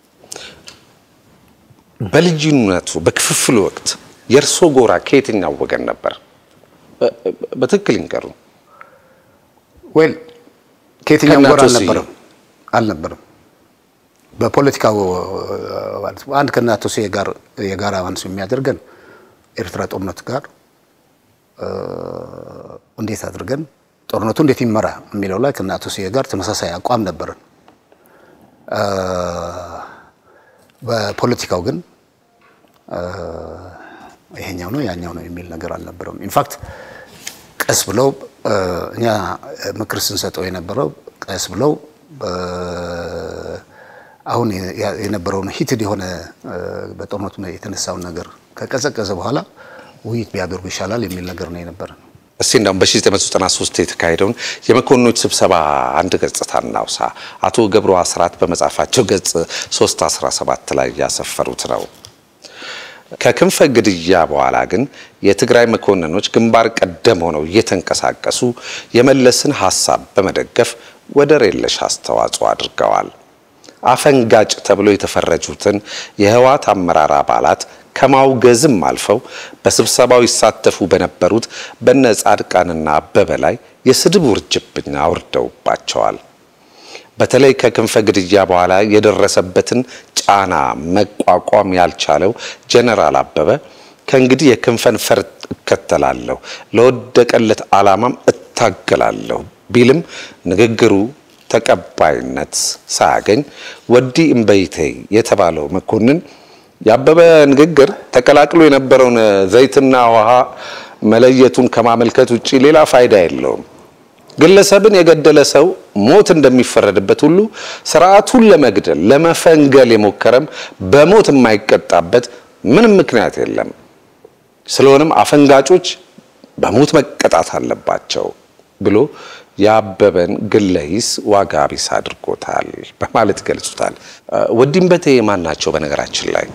በልዩነቱ በክፍፍሉ ወቅት የእርሶ ጎራ ከየትኛው ወገን ነበር? በትክክል ይንገሩ። ወይል ከየትኛው ጎራ አልነበረም አልነበረም። በፖለቲካው አንድ ከእናቶ ስዬ ጋር የጋራ አንሱ የሚያደርገን ኤርትራ ጦርነት ጋር እንዴት አድርገን ጦርነቱ እንዴት ይመራ የሚለው ላይ ከእናቶ ስዬ ጋር ተመሳሳይ አቋም ነበረን። በፖለቲካው ግን ይሄኛው ነው ያኛው ነው የሚል ነገር አልነበረም። ኢንፋክት ቀስ ብለው እኛ ምክር ስንሰጠው የነበረው ቀስ ብለው አሁን የነበረውን ሂትድ የሆነ በጦርነቱ የተነሳውን ነገር ከቀዘቀዘ በኋላ ውይይት ቢያደርጉ ይሻላል የሚል ነገር ነው የነበረ። እስቲ እንዳውም በ1993 የተካሄደውን የመኮንኖች ስብሰባ አንድ ገጽታ እናውሳ። አቶ ገብሩ አስራት በመጽሐፋቸው ገጽ 317 ላይ ያሰፈሩት ነው። ከክንፈ ግድያ በኋላ ግን የትግራይ መኮንኖች ግንባር ቀደም ሆነው እየተንቀሳቀሱ የመለስን ሀሳብ በመደገፍ ወደር የለሽ አስተዋጽኦ አድርገዋል። አፈንጋጭ ተብሎ የተፈረጁትን የህወሓት አመራር አባላት ከማውገዝም አልፈው በስብሰባው ይሳተፉ በነበሩት በነ ጻድቃንና አበበ ላይ የስድብ ውርጅብኝ አውርደውባቸዋል። በተለይ ከክንፈ ግድያ በኋላ የደረሰበትን ጫና መቋቋም ያልቻለው ጀነራል አበበ ከእንግዲህ የክንፈን ፈርጥ እከተላለሁ፣ ለወደቀለት ዓላማም እታገላለሁ ቢልም ንግግሩ ተቀባይነት ሳያገኝ ወዲ እምበይተይ የተባለው መኮንን ያበበ ንግግር ተቀላቅሎ የነበረውን ዘይትና ውሃ መለየቱን ከማመልከት ውጪ ሌላ ፋይዳ የለውም። ግለሰብን የገደለ ሰው ሞት እንደሚፈረድበት ሁሉ ስርዓቱን ለመግደል ለመፈንገል የሞከረም በሞት የማይቀጣበት ምንም ምክንያት የለም። ስለሆነም አፈንጋጮች በሞት መቀጣት አለባቸው ብሎ የአበበን ግለ ሂስ ዋጋ ቢስ አድርጎታል በማለት ይገልጹታል። ወዲም በቴ ማን ናቸው? በነገራችን ላይ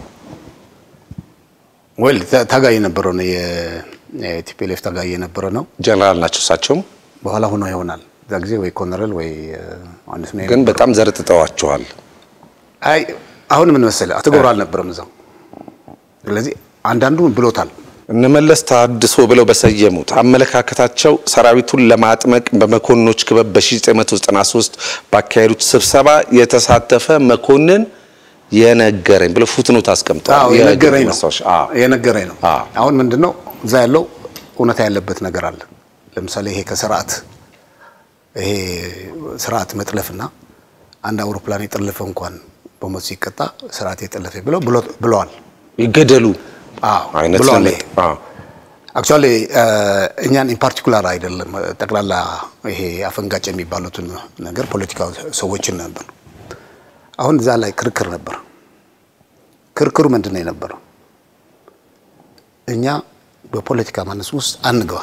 ወል ታጋይ የነበረው ነው የቲፒኤልኤፍ ታጋይ የነበረ ነው። ጀነራል ናቸው እሳቸውም በኋላ ሆኖ ይሆናል እዛ ጊዜ ወይ ኮሎኔል ወይ አንድ ነው። ግን በጣም ዘርጥጠዋቸዋል። አይ አሁን ምን መሰለህ አቶ ገብሩ አልነበረም እዛው። ስለዚህ አንዳንዱ ብሎታል። እነመለስ ታድሶ ብለው በሰየሙት አመለካከታቸው ሰራዊቱን ለማጥመቅ በመኮንኖች ክበብ በ1993 ባካሄዱት ስብሰባ የተሳተፈ መኮንን የነገረኝ ብለው ፉትኖት አስቀምጠዋል። አዎ የነገረኝ ነው ማስታወሻ። አዎ። የነገረኝ ነው። አዎ። አሁን ምንድነው እዛ ያለው እውነታ ያለበት ነገር አለ። ለምሳሌ ይሄ ከስርዓት ይሄ ስርዓት መጥለፍና አንድ አውሮፕላን የጠለፈ እንኳን በሞት ሲቀጣ ስርዓት የጠለፈ ብለው ብሎ- ብለዋል። ይገደሉ አዎ አይነት ብለዋል። ነገር። አዎ። አክቹዋሊ እኛን ኢን ፓርቲኩላር አይደለም ጠቅላላ ይሄ አፈንጋጭ የሚባሉትን ነገር ፖለቲካ ሰዎችን ነበር። አሁን እዛ ላይ ክርክር ነበር። ክርክሩ ምንድን ነው የነበረው? እኛ በፖለቲካ ማነስ ውስጥ አንገባ፣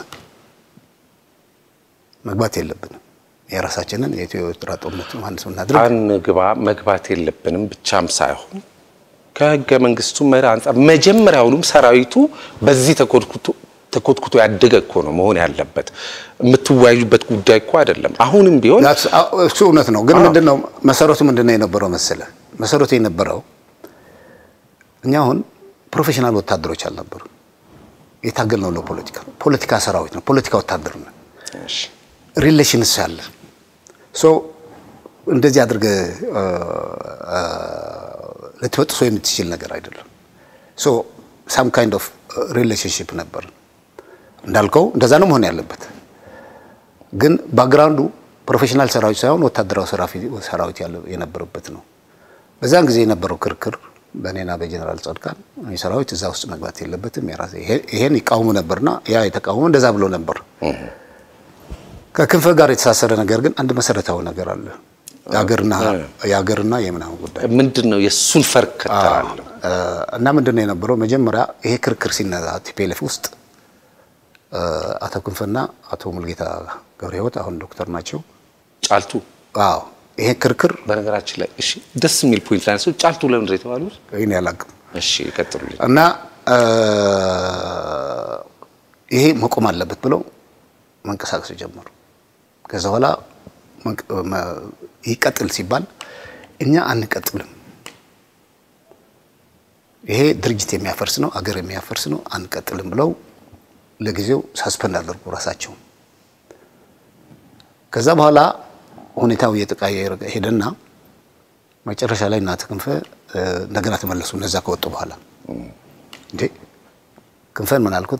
መግባት የለብንም። የራሳችንን የኢትዮ ኤርትራ ጦርነት ማነስ እናድርግ። አንግባ መግባት የለብንም ብቻም ሳይሆን ከህገ መንግስቱ መርህ አንጻር መጀመሪያውኑም ሰራዊቱ በዚህ ተኮትኩቶ ተኮትኩቶ ያደገ እኮ ነው መሆን ያለበት። የምትወያዩበት ጉዳይ እኮ አይደለም። አሁንም ቢሆን That's- አዎ፣ እሱ እውነት ነው። ግን ምንድነው መሰረቱ ምንድነው የነበረው መሰለ? መሰረቱ የነበረው እኛ አሁን ፕሮፌሽናል ወታደሮች አልነበሩ። የታገልነው ለፖለቲካ ነው። ፖለቲካ ሰራዊት ነው። ፖለቲካ ወታደር ነው። እሺ፣ ሪሌሽንስ አለ። ሶ እንደዚህ አድርገህ አ፣ አ፣ ልትበጥሶ የምትችል ነገር አይደለም። ሶ ሳም ካይንድ ኦፍ ሪሌሽንሽፕ ነበር። እንዳልከው እንደዛ ነው መሆን ያለበት። ግን ባክግራውንዱ ፕሮፌሽናል ሰራዊት ሳይሆን ወታደራዊ ሰራፊ- ሰራዊት ያለ የነበረበት ነው። በዛን ጊዜ የነበረው ክርክር በእኔና በጀነራል ጻድቃን ይህ ሰራዊት እዛ ውስጥ መግባት የለበትም የራሴ ይሄ- ይሄን ይቃወሙ ነበርና ያ የተቃወሙ እንደዛ ብሎ ነበር። ከክንፈ ጋር የተሳሰረ ነገር ግን አንድ መሰረታዊ ነገር አለ። የሀገርና የሀገርና የምናምን ጉዳይ ምንድን ነው የእሱን ፈር እከተላለሁ። አ፣ እና ምንድን ነው የነበረው መጀመሪያ ይሄ ክርክር ሲነዛ ቲፒኤልኤፍ ውስጥ አ፣ አቶ ክንፈና አቶ ሙልጌታ ገብረ ሕይወት አሁን ዶክተር ናቸው። ጫልቱ አዎ ይሄ ክርክር በነገራችን ላይ እሺ፣ ደስ የሚል ፖይንት ላይ ነው። ጫልቱ ለምንድን ነው የተባሉት? ይህን ያላቅም እሺ፣ ይቀጥሉልኝ። እና አ፣ ይሄ መቆም አለበት ብለው መንቀሳቀስ ጀመሩ። ከዛ በኋላ መንቅ- መ- ይቀጥል ሲባል እኛ አንቀጥልም፣ ይሄ ድርጅት የሚያፈርስ ነው፣ አገር የሚያፈርስ ነው፣ አንቀጥልም ብለው ለጊዜው ሳስፐንድ አደርጉ ራሳቸው። ከዛ በኋላ ሁኔታው እየተቀያየረ ሄደና መጨረሻ ላይ እናተ ክንፈ እ፣ እንደገና ተመለሱ። እነዛ ከወጡ በኋላ እንዴ ክንፈን ምን አልኩት፣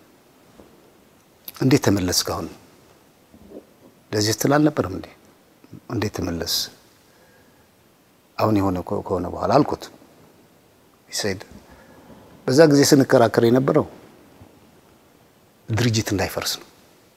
እንዴት ተመለስ? ካሁን ለዚህ ስትል አልነበረም እንዴ? እንዴት ተመለስ? አሁን የሆነ ከ- ከሆነ በኋላ አልኩት። ይሰድ በዛ ጊዜ ስንከራከር የነበረው ድርጅት እንዳይፈርስ ነው።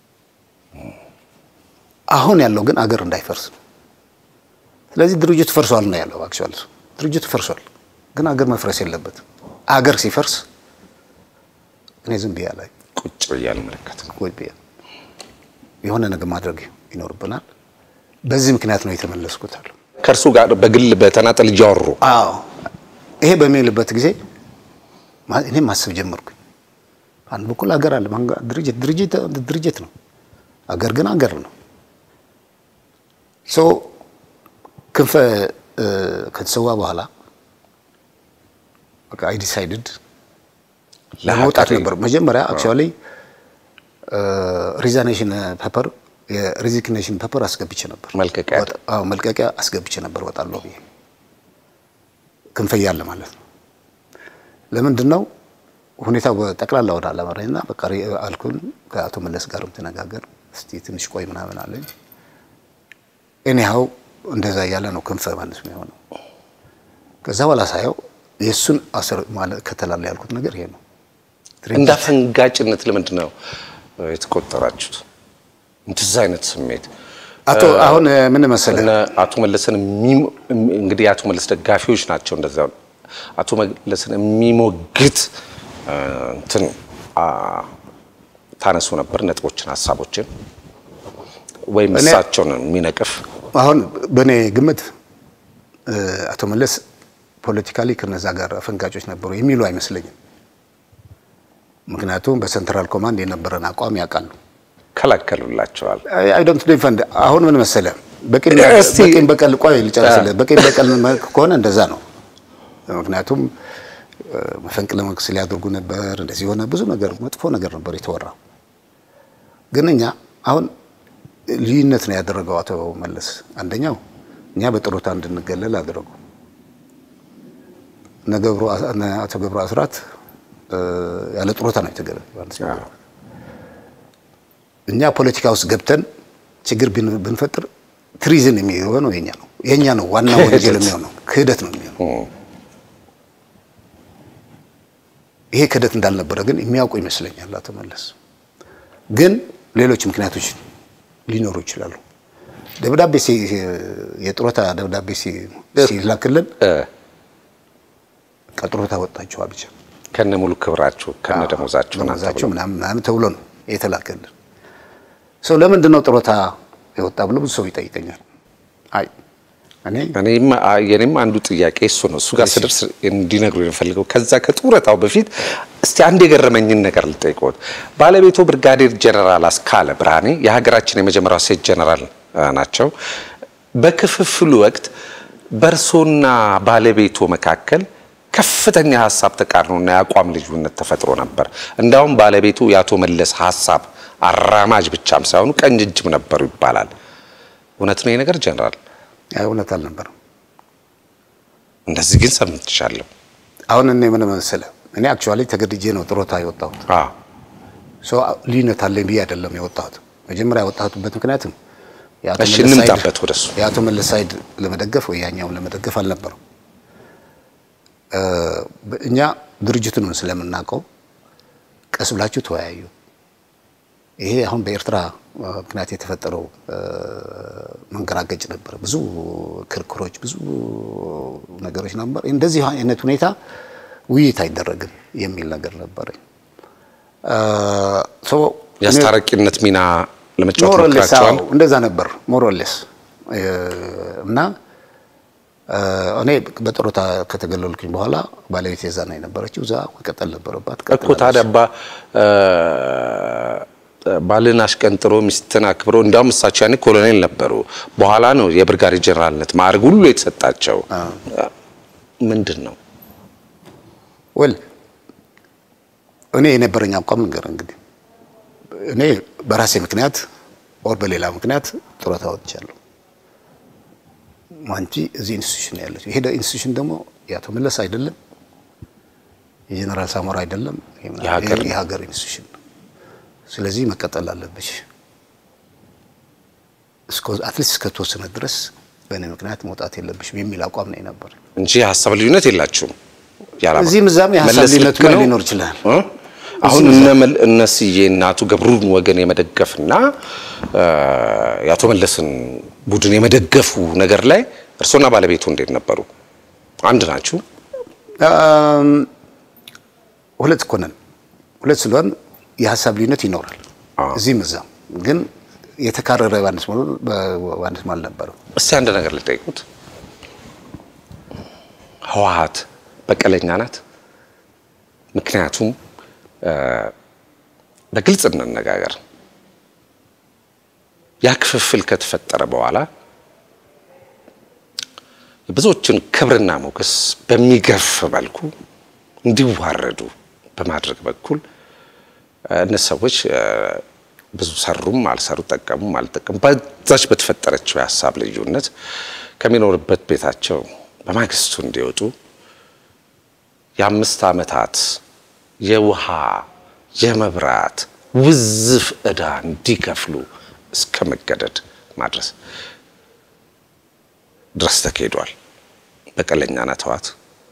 አሁን ያለው ግን አገር እንዳይፈርስ ነው። ስለዚህ ድርጅቱ ፈርሷል ነው ያለው። አክቹዋሊ ድርጅቱ ፈርሷል፣ ግን አገር መፍረስ የለበትም። አገር ሲፈርስ እኔ ዝም ብያ ላይ ቁጭ ብዬ አልመለከትም። ወይ ብያ የሆነ ነገር ማድረግ ይኖርብናል። በዚህ ምክንያት ነው የተመለስኩት አሉ። ከእርሱ ጋር በግል በተናጠል እያወሩ አዎ ይሄ በሚልበት ጊዜ ማ- እኔም ማሰብ ጀመርኩኝ። አንድ በኩል አገር አለ፣ ማንጋ- ድርጅት ድርጅት ድርጅት ነው፣ አገር ግን አገር ነው። ሶ ክንፈ እ፣ ከተሰዋ በኋላ በቃ አይ ዲሳይድድ ለመውጣት ለሀገሬ ነበር። መጀመሪያ አክቹዋሊ ሪዛኔሽን ፔፐር የሬዚግኔሽን ፔፐር አስገብቼ ነበር። መልቀቂያ ወጣ- አዎ መልቀቂያ አስገብቼ ነበር ወጣለሁ ብዬ ክንፈ እያለ ማለት ነው። ለምንድን ነው ሁኔታው በጠቅላላ ወደ አላመራኝና በቃ ሪ- አልኩን ከአቶ መለስ ጋርም ተነጋገር እስቲ ትንሽ ቆይ ምናምን አለኝ። ኤኒሃው እንደዛ እያለ ነው ክንፈ ማለት ነው የሆነው። ከዛ በኋላ ሳየው የእሱን አስር ማለት ከተላለ ያልኩት ነገር ይሄ ነው። እንደ አፈንጋጭነት ለምንድን ነው የተቆጠራችሁት? እንደዛ አይነት ስሜት አቶ አሁን ምን መሰለህ እነ አቶ መለስን የሚሞ- እንግዲህ የአቶ መለስ ደጋፊዎች ናቸው። እንደዛ አቶ መለስን የሚሞግት እ፣ እንትን አ፣ ታነሱ ነበር ነጥቦችን፣ ሀሳቦችን ወይም እኔ- እሳቸውን የሚነቅፍ አሁን በእኔ ግምት እ፣ አቶ መለስ ፖለቲካሊ ከነዛ ጋር አፈንጋጮች ነበሩ የሚሉ አይመስለኝም። ምክንያቱም በሴንትራል ኮማንድ የነበረን አቋም ያውቃሉ። ከላከሉላቸዋል። አይ ዶንት ዲፈንድ አሁን ምን መሰለ በቂም እስቲ- በቂም በቀል ቆይ ልጨርስልህ። በቂም በቀል መልክ ከሆነ እንደዛ ነው። ምክንያቱም እ፣ መፈንቅለ መንግስት ሊያደርጉ ነበር፣ እንደዚህ የሆነ ብዙ ነገር መጥፎ ነገር ነበር የተወራው። ግን እኛ አሁን ልዩነት ነው ያደረገው አቶ መለስ። አንደኛው እኛ በጥሮታ እንድንገለል አደረጉ። እነ ገብሩ እነ አቶ ገብሩ አስራት እ፣ ያለ ጥሮታ ነው የተገለሉ። እኛ ፖለቲካ ውስጥ ገብተን ችግር ብን- ብንፈጥር ትሪዝን የሚሆነው የኛ ነው የኛ ነው ዋና ወንጀል ክህደት። የሚሆነው ክህደት ነው የሚሆነው። ይሄ ክህደት እንዳልነበረ ግን የሚያውቁ ይመስለኛል አቶ መለስ። ግን ሌሎች ምክንያቶች ሊኖሩ ይችላሉ። ደብዳቤ ሲ- የጡረታ ደብዳቤ ሲ- ሲላክልን እ፣ ከጡረታ ወጣችኋል ብቻ ከነ ሙሉ ክብራችሁ ከነ ደሞዛችሁ ናት ደሞዛቸው ተብሎ። ምናምን ምናምን ተብሎ ነው የተላከልን። ሰው ለምንድን ነው ጡረታ የወጣ ብሎ ብዙ ሰው ይጠይቀኛል። አይ እኔ እኔም አ- የኔም አንዱ ጥያቄ እሱ ነው። እሱ ጋር ስደርስ እንዲነግሩ የምፈልገው ከዛ ከጡረታው በፊት እስቲ አንድ የገረመኝን ነገር ልጠይቅዎት። ባለቤቱ ብርጋዴር ጀነራል አስካለ ብርሃኔ የሀገራችን የመጀመሪያው ሴት ጀነራል አ, ናቸው። በክፍፍሉ ወቅት በእርሶና ባለቤቱ መካከል ከፍተኛ የሀሳብ ተቃርኖና የአቋም ልዩነት ተፈጥሮ ነበር። እንዳውም ባለቤቱ የአቶ መለስ ሀሳብ አራማጅ ብቻም ሳይሆኑ ቀኝ እጅም ነበሩ ይባላል። እውነት ነው ይህ ነገር ጀነራል? አይ እውነት አልነበረም። እንደዚህ ግን ሰምቻለሁ። አሁን እኔ ምን መሰለህ እኔ አክቹዋሊ ተገድጄ ነው ጡረታ የወጣሁት። አዎ ሰው ልዩነት አለኝ ብዬ አይደለም የወጣሁት። መጀመሪያ የወጣሁትበት ምክንያትም የአቶ እሺ፣ መለስ ሳይድ- እንምጣበት ወደሱ። የአቶ መለስ ሳይድ ለመደገፍ ወይ ያኛውን ለመደገፍ አልነበረም። እ፣ እኛ ድርጅቱን ስለምናውቀው ቀስ ብላችሁ ተወያዩ። ይሄ አሁን በኤርትራ እ፣ ምክንያት የተፈጠረው እ፣ መንገራገጭ ነበር። ብዙ ክርክሮች፣ ብዙ ነገሮች ነበር። እንደዚህ አይነት ሁኔታ ውይይት አይደረግም የሚል ነገር ነበረኝ። እ፣ ሶ እኔ- የአስታራቂነት ሚና ለመጫወት ሞሮሌስ ሞክራቸዋል። እንደዛ ነበር ሞሮሌስ እና እ፣ እኔ በጡረታ ከተገለልኩኝ በኋላ ባለቤት የዛ ነው የነበረችው። እዛ መቀጠል ነበረባት። እኮ ቀጥላለች። ታዲያ ባ ባልን አሽቀንጥሮ ሚስትን አክብሮ እንዲያውም እሳቸው ያኔ ኮሎኔል ነበሩ። በኋላ ነው የብርጋዴ ጀነራልነት ማዕረግ ሁሉ የተሰጣቸው። ምንድን ነው ወል እኔ የነበረኝ አቋም ነገር እንግዲህ እኔ በራሴ ምክንያት ኦር በሌላ ምክንያት ጡረታ ወጥቻለሁ። አንቺ እዚህ ኢንስቲትዩሽን ነው ያለችው። ይሄ ኢንስቲትዩሽን ደግሞ የአቶ መለስ አይደለም፣ የጀነራል ሳሞራ አይደለም፣ የሀገር ነው። የሀገር ኢንስቲትዩሽን ነው። ስለዚህ መቀጠል አለብሽ አትሊስት እስከተወሰነ ድረስ በእኔ ምክንያት መውጣት የለብሽም የሚል አቋም ነው የነበር። እንጂ የሀሳብ ልዩነት የላችሁም። ያላማ- እዚህም እዛም የሀሳብ መለስ ልዩነት ልክ ነው? ሊኖር ይችላል። እ? አሁን እነ መል- እነ ስዬ እና አቶ ገብሩን ወገን የመደገፍና እ፣ የአቶ መለስን ቡድን የመደገፉ ነገር ላይ እርሶና ባለቤቱ እንዴት ነበሩ? አንድ ናችሁ? አም፣ ሁለት እኮ ነን። ሁለት ስለሆን የሀሳብ ልዩነት ይኖራል አዎ። እዚህም እዛም፣ ግን የተካረረ በአንድ ስሞል በአንድ ስም አልነበረም። እስቲ አንድ ነገር ልጠይቁት። ህወሓት በቀለኛ ናት? ምክንያቱም እ፣ በግልጽ እንነጋገር፣ ያ ክፍፍል ከተፈጠረ በኋላ የብዙዎችን ክብርና ሞገስ በሚገፍ መልኩ እንዲዋረዱ በማድረግ በኩል እ፣ እነዚህ ሰዎች እ፣ ብዙ ሰሩም አልሰሩ ጠቀሙም አልጠቀሙ በዛች በተፈጠረችው የሀሳብ ልዩነት ከሚኖርበት ቤታቸው በማግስቱ እንዲወጡ የአምስት ዓመታት የውሃ የመብራት ውዝፍ ዕዳ እንዲከፍሉ እስከ መገደድ ማድረስ ድረስ ተካሂዷል። በቀለኛ ናት ህወሓት።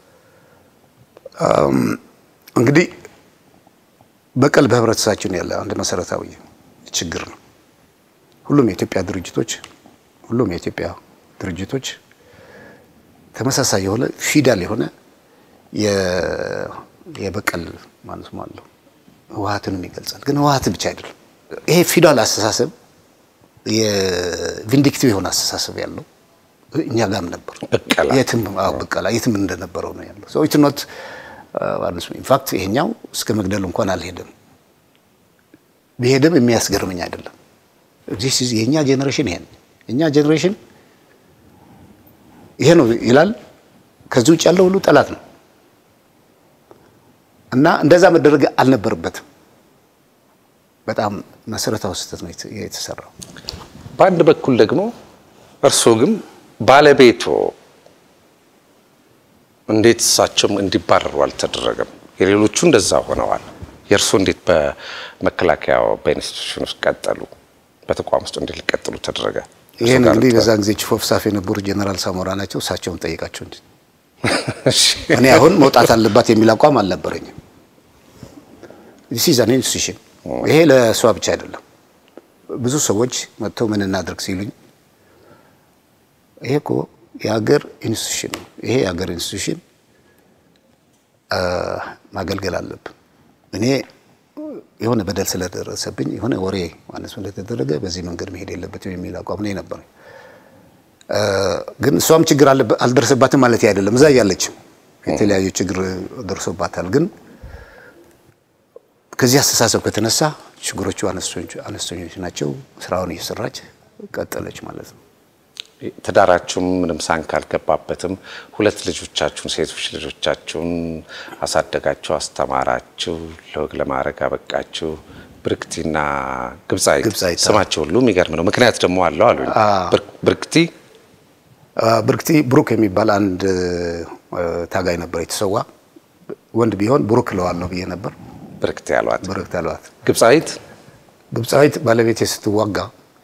እንግዲህ በቀል በህብረተሰባችን ያለ አንድ መሰረታዊ ችግር ነው። ሁሉም የኢትዮጵያ ድርጅቶች ሁሉም የኢትዮጵያ ድርጅቶች ተመሳሳይ የሆነ ፊዳል የሆነ የ- የበቀል ማለት ነው ህወሓትንም ይገልጻል። ግን ህወሓትን ብቻ አይደለም። ይሄ ፊዳል አስተሳሰብ የቪንዲክቲቭ የሆነ አስተሳሰብ ያለው እኛ ጋም ነበር። በቀላ የትም አዎ በቀላ የትም እንደነበረው ነው ያለው። ሰው ኢትኖት ኢንፋክት ይሄኛው እስከ መግደል እንኳን አልሄደም። ቢሄድም የሚያስገርመኝ አይደለም። ዚስ ኢዝ የኛ ጄኔሬሽን ይሄን የኛ ጄኔሬሽን ይሄ ነው ይላል። ከዚህ ውጭ ያለው ሁሉ ጠላት ነው እና እንደዛ መደረግ አልነበረበትም። በጣም መሰረታዊ ስህተት ነው የተሰራው። በአንድ በኩል ደግሞ እርስዎ ግን ባለቤቶ እንዴት እሳቸውም እንዲባረሩ አልተደረገም? የሌሎቹ እንደዛ ሆነዋል። የእርስዎ እንዴት በመከላከያ በኢንስቲትዩሽን ውስጥ ቀጠሉ? በተቋም ውስጥ እንዴት ሊቀጥሉ ተደረገ? ይህን እንግዲህ በዛን ጊዜ ቺፍ ኦፍ ስታፍ የነበሩ ጀነራል ሳሞራ ናቸው። እሳቸውን ጠይቃቸው እንጂ እኔ አሁን መውጣት አለባት የሚል አቋም አልነበረኝም። ዲስ ኢዝ አን ኢንስቲትዩሽን። ይሄ ለእሷ ብቻ አይደለም። ብዙ ሰዎች መጥተው ምን እናድርግ ሲሉኝ ይሄ እኮ የሀገር ኢንስቲትዩሽን ነው። ይሄ የሀገር ኢንስቲትዩሽን ማገልገል አለብን። እኔ የሆነ በደል ስለደረሰብኝ የሆነ ወሬ ማለት ስለተደረገ በዚህ መንገድ መሄድ የለበትም የሚል አቋም ነው ነበር። ግን እሷም ችግር አልደረሰባትም ማለት አይደለም። እዛ እያለችም የተለያዩ ችግር ደርሶባታል። ግን ከዚህ አስተሳሰብ ከተነሳ ችግሮቹ አነስተኞች ናቸው። ስራውን እየሰራች ቀጠለች ማለት ነው። ትዳራችሁም ምንም ሳንክ አልገባበትም። ሁለት ልጆቻችሁን ሴቶች ልጆቻችሁን አሳደጋችሁ፣ አስተማራችሁ፣ ለወግ ለማድረግ አበቃችሁ። ብርክቲና ግብፃዊት ግብፃዊት፣ ስማቸው ሁሉ የሚገርም ነው። ምክንያት ደግሞ አለው አሉኝ። ብርክቲ ብርክቲ ብሩክ የሚባል አንድ ታጋይ ነበር የተሰዋ ወንድ ቢሆን ብሩክ እለዋለሁ ብዬ ነበር። ብርክቲ ያሏት። ብሩክ አሏት። ግብፃዊት ግብፃዊት ባለቤቴ ስትዋጋ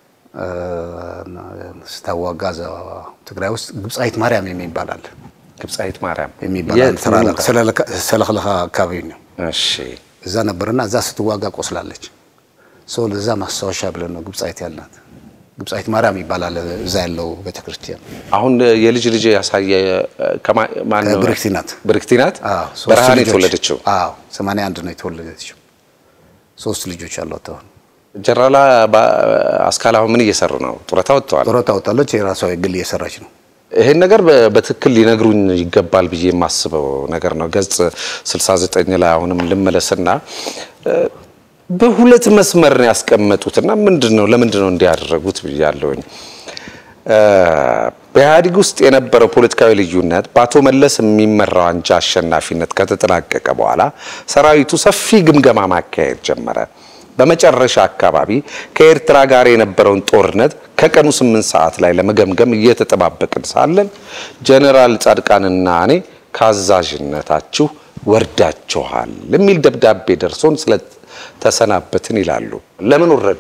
ስታዋጋ እዛ ትግራይ ውስጥ ግብፃዊት ማርያም የሚባል አለ ግብፃዊት ማርያም የሚባል የት ነው? ሰለክለካ አካባቢ ነው። እሺ እዛ ነበርና እዛ ስትዋጋ ቆስላለች። ሰው ለዛ ማስታወሻ ብለን ነው ግብፃዊት ያልናት። ግብፃዊት ማርያም ይባላል እዛ ያለው ቤተክርስቲያን። አሁን የልጅ ልጅ ያሳየ ከማ- ማን ነው? ብርክቲ ናት። ብርክቲ ናት። አዎ፣ ሶስት በረሃ ነው ልጆች። የተወለደችው። አዎ፣ 81 ነው የተወለደችው። ሶስት ልጆች አሏት። አሁን ጀራላ አስካል አሁን ምን እየሰሩ ነው? ጡረታ ወጥተዋል። ጡረታ ወጣለች። የራሷ የግል እየሰራች ነው። ይሄን ነገር በ- በትክክል ሊነግሩኝ ይገባል ብዬ የማስበው ነገር ነው። ገጽ 69 ላይ አሁንም ልመለስና እ፣ በሁለት መስመር ነው ያስቀመጡትና ምንድን ነው ለምንድን ነው እንዲያደረጉት ብያለሁኝ። እ፣ በኢህአዴግ ውስጥ የነበረው ፖለቲካዊ ልዩነት በአቶ መለስ የሚመራው አንጃ አሸናፊነት ከተጠናቀቀ በኋላ ሰራዊቱ ሰፊ ግምገማ ማካሄድ ጀመረ። በመጨረሻ አካባቢ ከኤርትራ ጋር የነበረውን ጦርነት ከቀኑ ስምንት ሰዓት ላይ ለመገምገም እየተጠባበቅን ሳለን ጀኔራል ጻድቃንና እኔ ከአዛዥነታችሁ ወርዳችኋል የሚል ደብዳቤ ደርሶን ስለተሰናበትን ይላሉ። ለምን ወረዱ?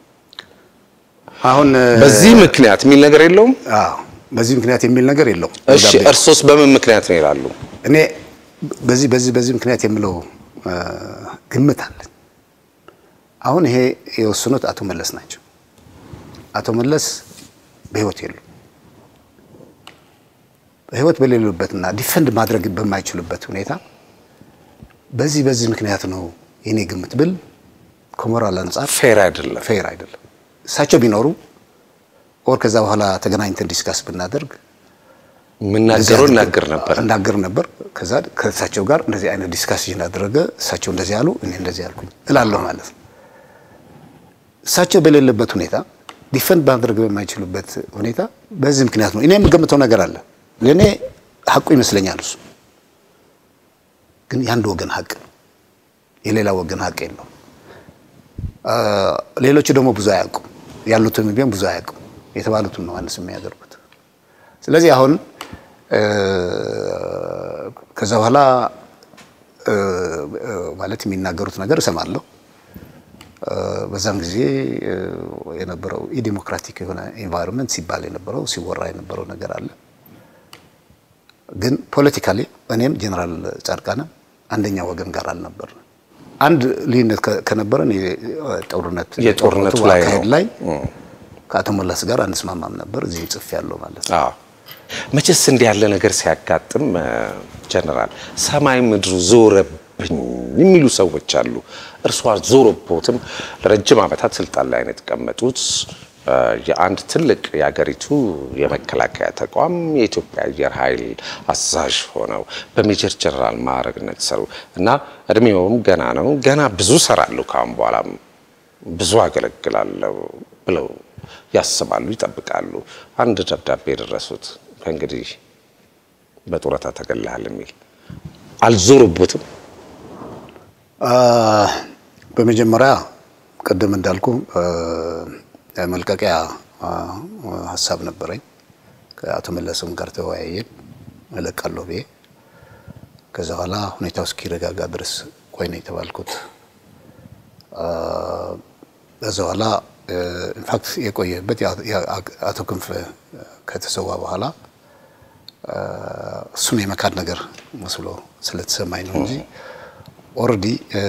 አሁን በዚህ ምክንያት የሚል ነገር የለውም። አዎ፣ በዚህ ምክንያት የሚል ነገር የለውም። እሺ ደብዳቤው። እርሶስ በምን ምክንያት ነው ይላሉ? እኔ በዚህ በዚህ በዚህ ምክንያት የምለው እ፣ ግምት አለኝ። አሁን ይሄ የወሰኑት አቶ መለስ ናቸው። አቶ መለስ በህይወት የሉ። በህይወት በሌሉበትና ዲፈንድ ማድረግ በማይችሉበት ሁኔታ በዚህ በዚህ ምክንያት ነው የኔ ግምት ብል ከሞራል አንጻር ፌር አይደለም። ፌር አይደለም። እሳቸው ቢኖሩ ኦር ከዛ በኋላ ተገናኝተን ዲስካስ ብናደርግ የምናገረው እናገር ነበር። እናገር ነበር። ከዛ ከእሳቸው ጋር እንደዚህ አይነት ዲስካሽን አደረገ። እሳቸው እንደዚህ ያሉ፣ እኔ እንደዚህ ያልኩኝ እላለሁ ማለት ነው። እሳቸው በሌለበት ሁኔታ ዲፈንድ ማድረግ በማይችሉበት ሁኔታ በዚህ ምክንያት ነው። እኔ የምገምተው ነገር አለ። ለእኔ ሀቁ ይመስለኛል። እሱ ግን የአንድ ወገን ሀቅ ነው፣ የሌላ ወገን ሀቅ የለውም። ሌሎቹ ደግሞ ብዙ አያውቁም፣ ያሉትም ቢሆን ብዙ አያውቁም። የተባሉትን ነው አንስ የሚያደርጉት። ስለዚህ አሁን ከዛ በኋላ ማለት የሚናገሩት ነገር እሰማለሁ። በዛም ጊዜ የነበረው ኢዲሞክራቲክ የሆነ ኤንቫይሮንመንት ሲባል የነበረው ሲወራ የነበረው ነገር አለ። ግን ፖለቲካሊ እኔም ጀነራል ጻድቃንም አንደኛ ወገን ጋር አልነበርንም። አንድ ልዩነት ከነበረን የጦርነት የጦርነቱ ላይ ነው። አካሄድ ላይ ከአቶ መለስ ጋር አንስማማም ነበር። እዚህ ጽፍ ያለው ማለት ነው። አዎ መቼስ እንዲህ ያለ ነገር ሲያጋጥም ጀነራል ሰማይ ምድሩ ዞረብኝ የሚሉ ሰዎች አሉ። እርሷ ዞሮቦትም ለረጅም ዓመታት ስልጣን ላይ ነው የተቀመጡት። የአንድ ትልቅ የአገሪቱ የመከላከያ ተቋም የኢትዮጵያ አየር ኃይል አዛዥ ሆነው በሜጀር ጀነራል ማዕረግ ነግሰው እና እድሜውም ገና ነው፣ ገና ብዙ ሰራሉ፣ ካሁን በኋላም ብዙ አገለግላለሁ ብለው ያስባሉ፣ ይጠብቃሉ። አንድ ደብዳቤ የደረሱት ከእንግዲህ በጡረታ ተገልሃል የሚል አልዞሩበትም። በመጀመሪያ ቅድም እንዳልኩ መልቀቂያ ሀሳብ ነበረኝ። ከአቶ መለስም ጋር ተወያየን እለቃለሁ ብዬ። ከዛ በኋላ ሁኔታው እስኪረጋጋ ድረስ ቆይ ነው የተባልኩት። ከዛ በኋላ ኢንፋክት የቆየበት አቶ ክንፍ ከተሰዋ በኋላ እሱን የመካድ ነገር መስሎ ስለተሰማኝ ነው እንጂ ኦልሬዲ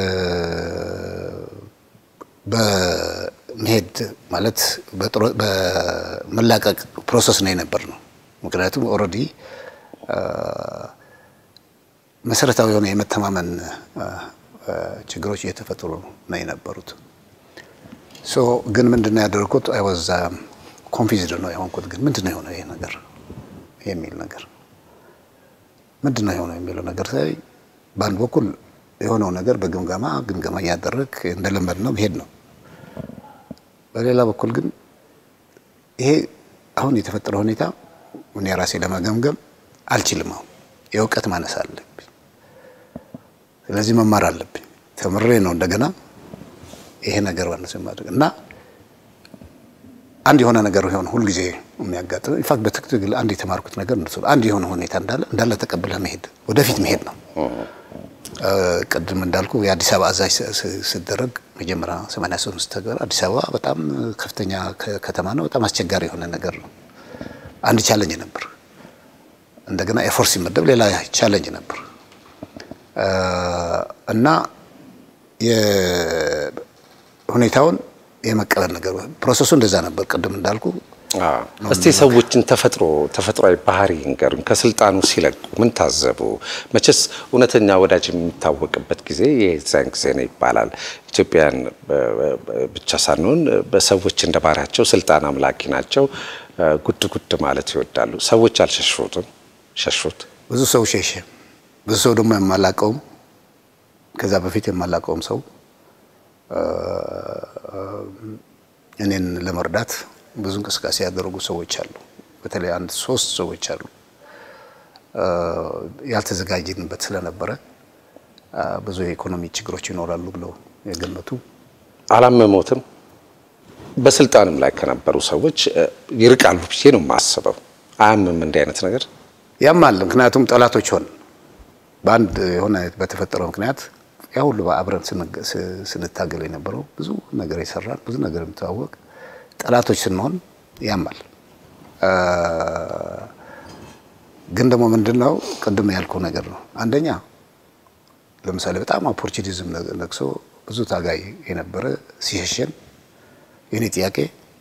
በመሄድ ማለት በመላቀቅ ፕሮሰስ ነው የነበር ነው። ምክንያቱም ኦልሬዲ መሰረታዊ የሆነ የመተማመን ችግሮች እየተፈጠሩ ነው የነበሩት። ሶ ግን ምንድነው ያደረኩት? አይ ዋዝ ኮንፊዝድ ነው የሆንኩት። ግን ምንድነው የሆነው ይሄ ነገር የሚል ነገር ምንድነው የሆነው የሚለው ነገር ሳይ በአንድ በኩል የሆነው ነገር በግምገማ ግምገማ እያደረግ እንደለመድ ነው መሄድ ነው። በሌላ በኩል ግን ይሄ አሁን የተፈጠረው ሁኔታ እኔ ራሴ ለመገምገም አልችልም። አሁን የእውቀት ማነስ አለብኝ። ስለዚህ መማር አለብኝ። ተምሬ ነው እንደገና ይሄ ነገር ባነሰ ማድረግ እና አንድ የሆነ ነገር ሆነ ሁልጊዜ የሚያጋጥም ኢንፋክት በትክክል አንድ የተማርኩት ነገር እንደሱ አንድ የሆነ ሁኔታ እንዳለ እንዳለ ተቀብለህ መሄድ ወደፊት መሄድ ነው። ቅድም እንዳልኩ የአዲስ አበባ አዛዥ ስደረግ መጀመሪያ 83 ተገር አዲስ አበባ በጣም ከፍተኛ ከተማ ነው። በጣም አስቸጋሪ የሆነ ነገር ነው። አንድ ቻለንጅ ነበር። እንደገና ኤፎርስ ሲመደብ ሌላ ቻለንጅ ነበር እና ሁኔታውን የመቀበል ነገር ፕሮሰሱ እንደዛ ነበር። ቅድም እንዳልኩ እስቲ ሰዎችን ተፈጥሮ ተፈጥሯዊ ባህሪ ንገሩን። ከስልጣኑ ሲለቁ ምን ታዘቡ? መቼስ እውነተኛ ወዳጅ የሚታወቅበት ጊዜ የዛን ጊዜ ነው ይባላል። ኢትዮጵያን ብቻ ሳንሆን በሰዎች እንደ ባህሪያቸው ስልጣን አምላኪ ናቸው። ጉድ ጉድ ማለት ይወዳሉ። ሰዎች አልሸሹትም? ሸሹት? ብዙ ሰው ሸሸ። ብዙ ሰው ደግሞ የማላቀውም ከዛ በፊት የማላቀውም ሰው እኔን ለመርዳት ብዙ እንቅስቃሴ ያደረጉ ሰዎች አሉ። በተለይ አንድ ሶስት ሰዎች አሉ ያልተዘጋጀንበት ስለነበረ ብዙ የኢኮኖሚ ችግሮች ይኖራሉ ብለው የገመቱ አላመሞትም። በስልጣንም ላይ ከነበሩ ሰዎች ይርቃሉ ብዬ ነው የማስበው። አያምም እንዲህ አይነት ነገር ያማል። ምክንያቱም ጠላቶች ሆን በአንድ የሆነ በተፈጠረው ምክንያት ያ ሁሉ አብረን ስንታገል የነበረው ብዙ ነገር የሰራን ብዙ ነገር የምተዋወቅ ጠላቶች ስንሆን ያማል። ግን ደግሞ ምንድን ነው ቅድም ያልከው ነገር ነው። አንደኛ ለምሳሌ በጣም ኦፖርቹኒዝም ነግሶ ብዙ ታጋይ የነበረ ሲሸሸን የኔ ጥያቄ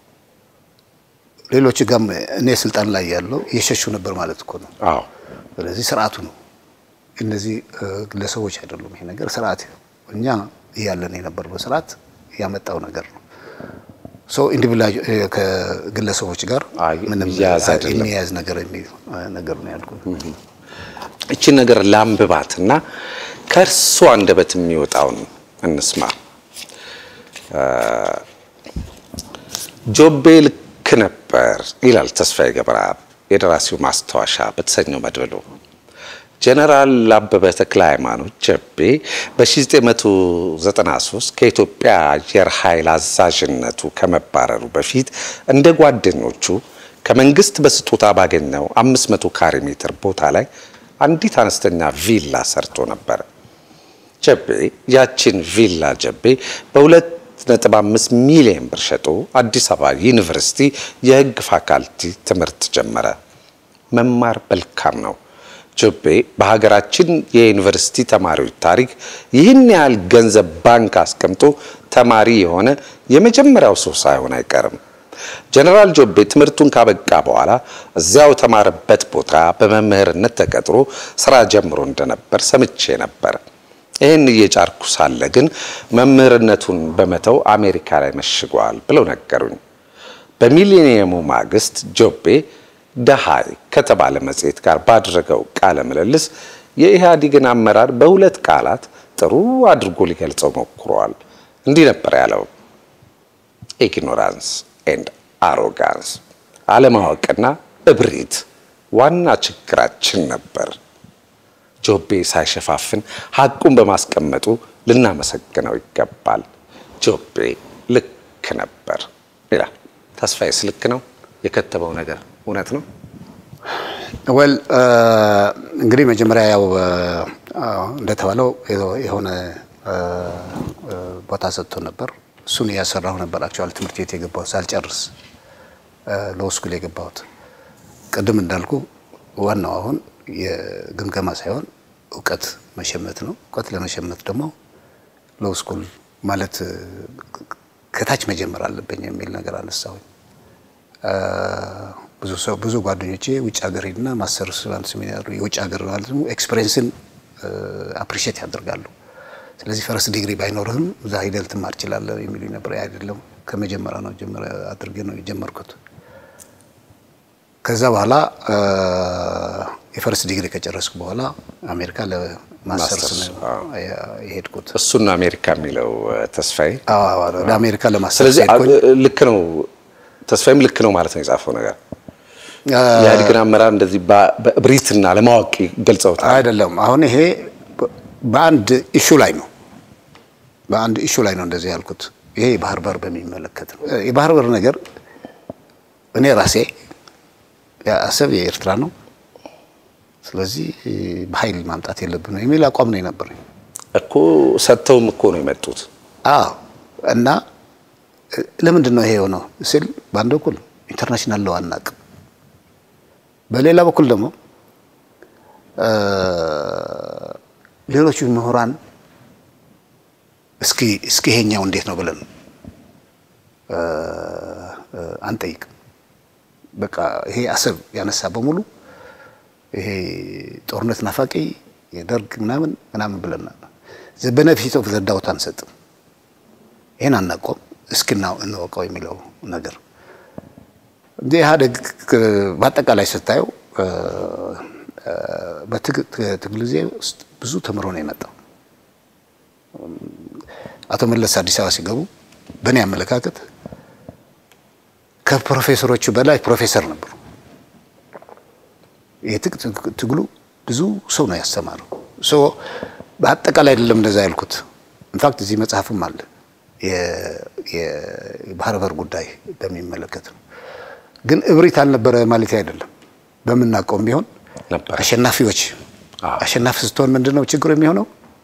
ሌሎች ጋም እኔ ስልጣን ላይ ያለው እየሸሹ ነበር ማለት እኮ ነው። አዎ ስለዚህ ስርዓቱ ነው እነዚህ ግለሰቦች አይደሉም። ይሄ ነገር ስርዓት እኛ እያለን የነበረው ስርዓት ያመጣው ነገር ነው። ሶ ኢንዲቪጁዋል ከግለሰቦች ጋር ምንም የሚያያዝ ነገር የሚል ነገር ነው ያልኩት። እቺን ነገር ላንብባት እና ከእርሱ አንደበት የሚወጣውን እንስማ። ጆቤ ልክ ነበር ይላል ተስፋዬ ገብረአብ የደራሲው ማስታወሻ በተሰኘው መድብሉ። ጀነራል አበበ ተክለ ሃይማኖት ጀቤ በ1993 ከኢትዮጵያ አየር ኃይል አዛዥነቱ ከመባረሩ በፊት እንደ ጓደኞቹ ከመንግስት በስጦታ ባገኘው 500 ካሬ ሜትር ቦታ ላይ አንዲት አነስተኛ ቪላ ሰርቶ ነበር። ጀቤ ያችን ቪላ ጀቤ በ2.5 ሚሊዮን ብር ሸጦ አዲስ አበባ ዩኒቨርሲቲ የሕግ ፋካልቲ ትምህርት ጀመረ። መማር መልካም ነው። ጆቤ በሀገራችን የዩኒቨርሲቲ ተማሪዎች ታሪክ ይህን ያህል ገንዘብ ባንክ አስቀምጦ ተማሪ የሆነ የመጀመሪያው ሰው ሳይሆን አይቀርም። ጀነራል ጆቤ ትምህርቱን ካበቃ በኋላ እዚያው ተማረበት ቦታ በመምህርነት ተቀጥሮ ስራ ጀምሮ እንደነበር ሰምቼ ነበር። ይህን እየጫርኩ ሳለ ግን መምህርነቱን በመተው አሜሪካ ላይ መሽጓል ብለው ነገሩኝ። በሚሊኒየሙ ማግስት ጆቤ ደሃይ ከተባለ መጽሔት ጋር ባደረገው ቃለ ምልልስ የኢህአዴግን አመራር በሁለት ቃላት ጥሩ አድርጎ ሊገልጸው ሞክሯል። እንዲህ ነበር ያለው፣ ኢግኖራንስ ኤንድ አሮጋንስ፣ አለማወቅና እብሪት ዋና ችግራችን ነበር። ጆቤ ሳይሸፋፍን ሐቁን በማስቀመጡ ልናመሰግነው ይገባል። ጆቤ ልክ ነበር ይላል። ተስፋዬስ ልክ ነው? የከተበው ነገር እውነት ነው? ወል እንግዲህ መጀመሪያ ያው እንደተባለው የሆነ ቦታ ሰጥቶ ነበር። እሱን እያሰራሁ ነበር። አክቹዋሊ ትምህርት ቤት የገባሁት ሳልጨርስ ሎው ስኩል የገባሁት ቅድም እንዳልኩ ዋናው አሁን የግምገማ ሳይሆን እውቀት መሸመት ነው። እውቀት ለመሸመት ደግሞ ሎው ስኩል ማለት ከታች መጀመር አለብኝ የሚል ነገር አነሳሁኝ። ብዙ ሰው ብዙ ጓደኞቼ ውጭ ሀገር ሄድና ማስተርስ ማለት ሴሚናር የውጭ ሀገር ማለት ነው ኤክስፔሪየንስን አፕሪሺየት ያደርጋሉ። ስለዚህ ፈረስ ዲግሪ ባይኖርህም እዛ ሂደህ ልትማር ትችላለህ የሚሉኝ ነበር። አይደለም ከመጀመሪያ ነው ጀመረ አድርጌ ነው የጀመርኩት። ከዛ በኋላ የፈረስ ዲግሪ ከጨረስኩ በኋላ አሜሪካ ለማስተርስ ነው የሄድኩት። እሱን ነው አሜሪካ የሚለው ተስፋዬ። ወደ አሜሪካ ለማስተርስ ስለዚህ ሄድኩኝ። ልክ ነው ተስፋዬም ልክ ነው ማለት ነው የጻፈው ነገር የኢህአዴግን አመራር እንደዚህ በእብሪትና ለማወቅ ገልጸውታል። አይደለም አሁን ይሄ በአንድ ኢሹ ላይ ነው በአንድ ኢሹ ላይ ነው እንደዚህ ያልኩት። ይሄ የባህር በር በሚመለከት ነው። የባህር በር ነገር እኔ ራሴ አሰብ የኤርትራ ነው፣ ስለዚህ በኃይል ማምጣት የለብንም የሚል አቋም ነው የነበረኝ እኮ ሰጥተውም እኮ ነው የመጡት። አዎ እና ለምንድን ነው ይሄ የሆነው ስል በአንድ በኩል ኢንተርናሽናል ለው አናውቅም፣ በሌላ በኩል ደግሞ ሌሎቹ ምሁራን እስኪ እስኪ ይሄኛው እንዴት ነው ብለን አንጠይቅም። በቃ ይሄ አሰብ ያነሳ በሙሉ ይሄ ጦርነት ናፋቂ የደርግ ምናምን ምናምን ብለናል። በነፊት ኦፍ ዘ ዳውት አንሰጥም። ይሄን አናቆም እስኪና እንወቀው የሚለው ነገር እንደ ኢህአዴግ በአጠቃላይ ስታየው በትግል ጊዜ ውስጥ ብዙ ተምሮ ነው የመጣው። አቶ መለስ አዲስ አበባ ሲገቡ በእኔ አመለካከት ከፕሮፌሰሮቹ በላይ ፕሮፌሰር ነበሩ። ትግሉ ብዙ ሰው ነው ያስተማረው። ሶ በአጠቃላይ አይደለም እንደዛ ያልኩት። ኢንፋክት እዚህ መጽሐፍም አለ የባህር በር ጉዳይ በሚመለከት ነው። ግን እብሪት አልነበረ ማለት አይደለም። በምናውቀውም ቢሆን ነበር አሸናፊዎች አሸናፊ ስትሆን ምንድን ነው ችግሩ የሚሆነው?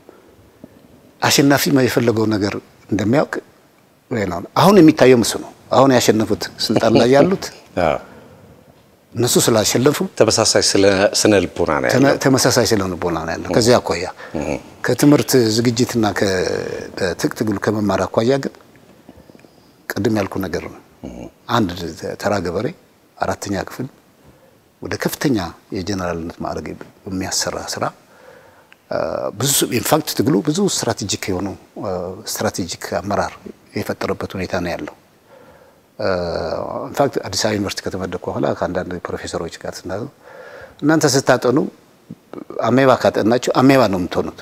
አሸናፊ የፈለገው ነገር እንደሚያውቅ ነው። አሁን የሚታየው ምስ ነው። አሁን ያሸነፉት ስልጣን ላይ ያሉት እነሱ ስላሸነፉ ተመሳሳይ ስነ ልቦና ነው ያለው። ተመሳሳይ ስነ ልቦና ነው ያለው። ከዚያ አኳያ ከትምህርት ዝግጅትና ከትጥቅ ትግሉ ከመማር አኳያ ግን ቅድም ያልኩ ነገር ነው። አንድ ተራ ገበሬ አራተኛ ክፍል ወደ ከፍተኛ የጀነራልነት ማዕረግ የሚያሰራ ስራ ብዙ ኢንፋክት ትግሉ ብዙ ስትራቴጂክ የሆኑ ስትራቴጂክ አመራር የፈጠረበት ሁኔታ ነው ያለው። ኢንፋክት አዲስ አበባ ዩኒቨርሲቲ ከተመደኩ በኋላ ከአንዳንድ ፕሮፌሰሮች ጋር ስና እናንተ ስታጠኑ አሜባ ካጠናችሁ አሜባ ነው የምትሆኑት፣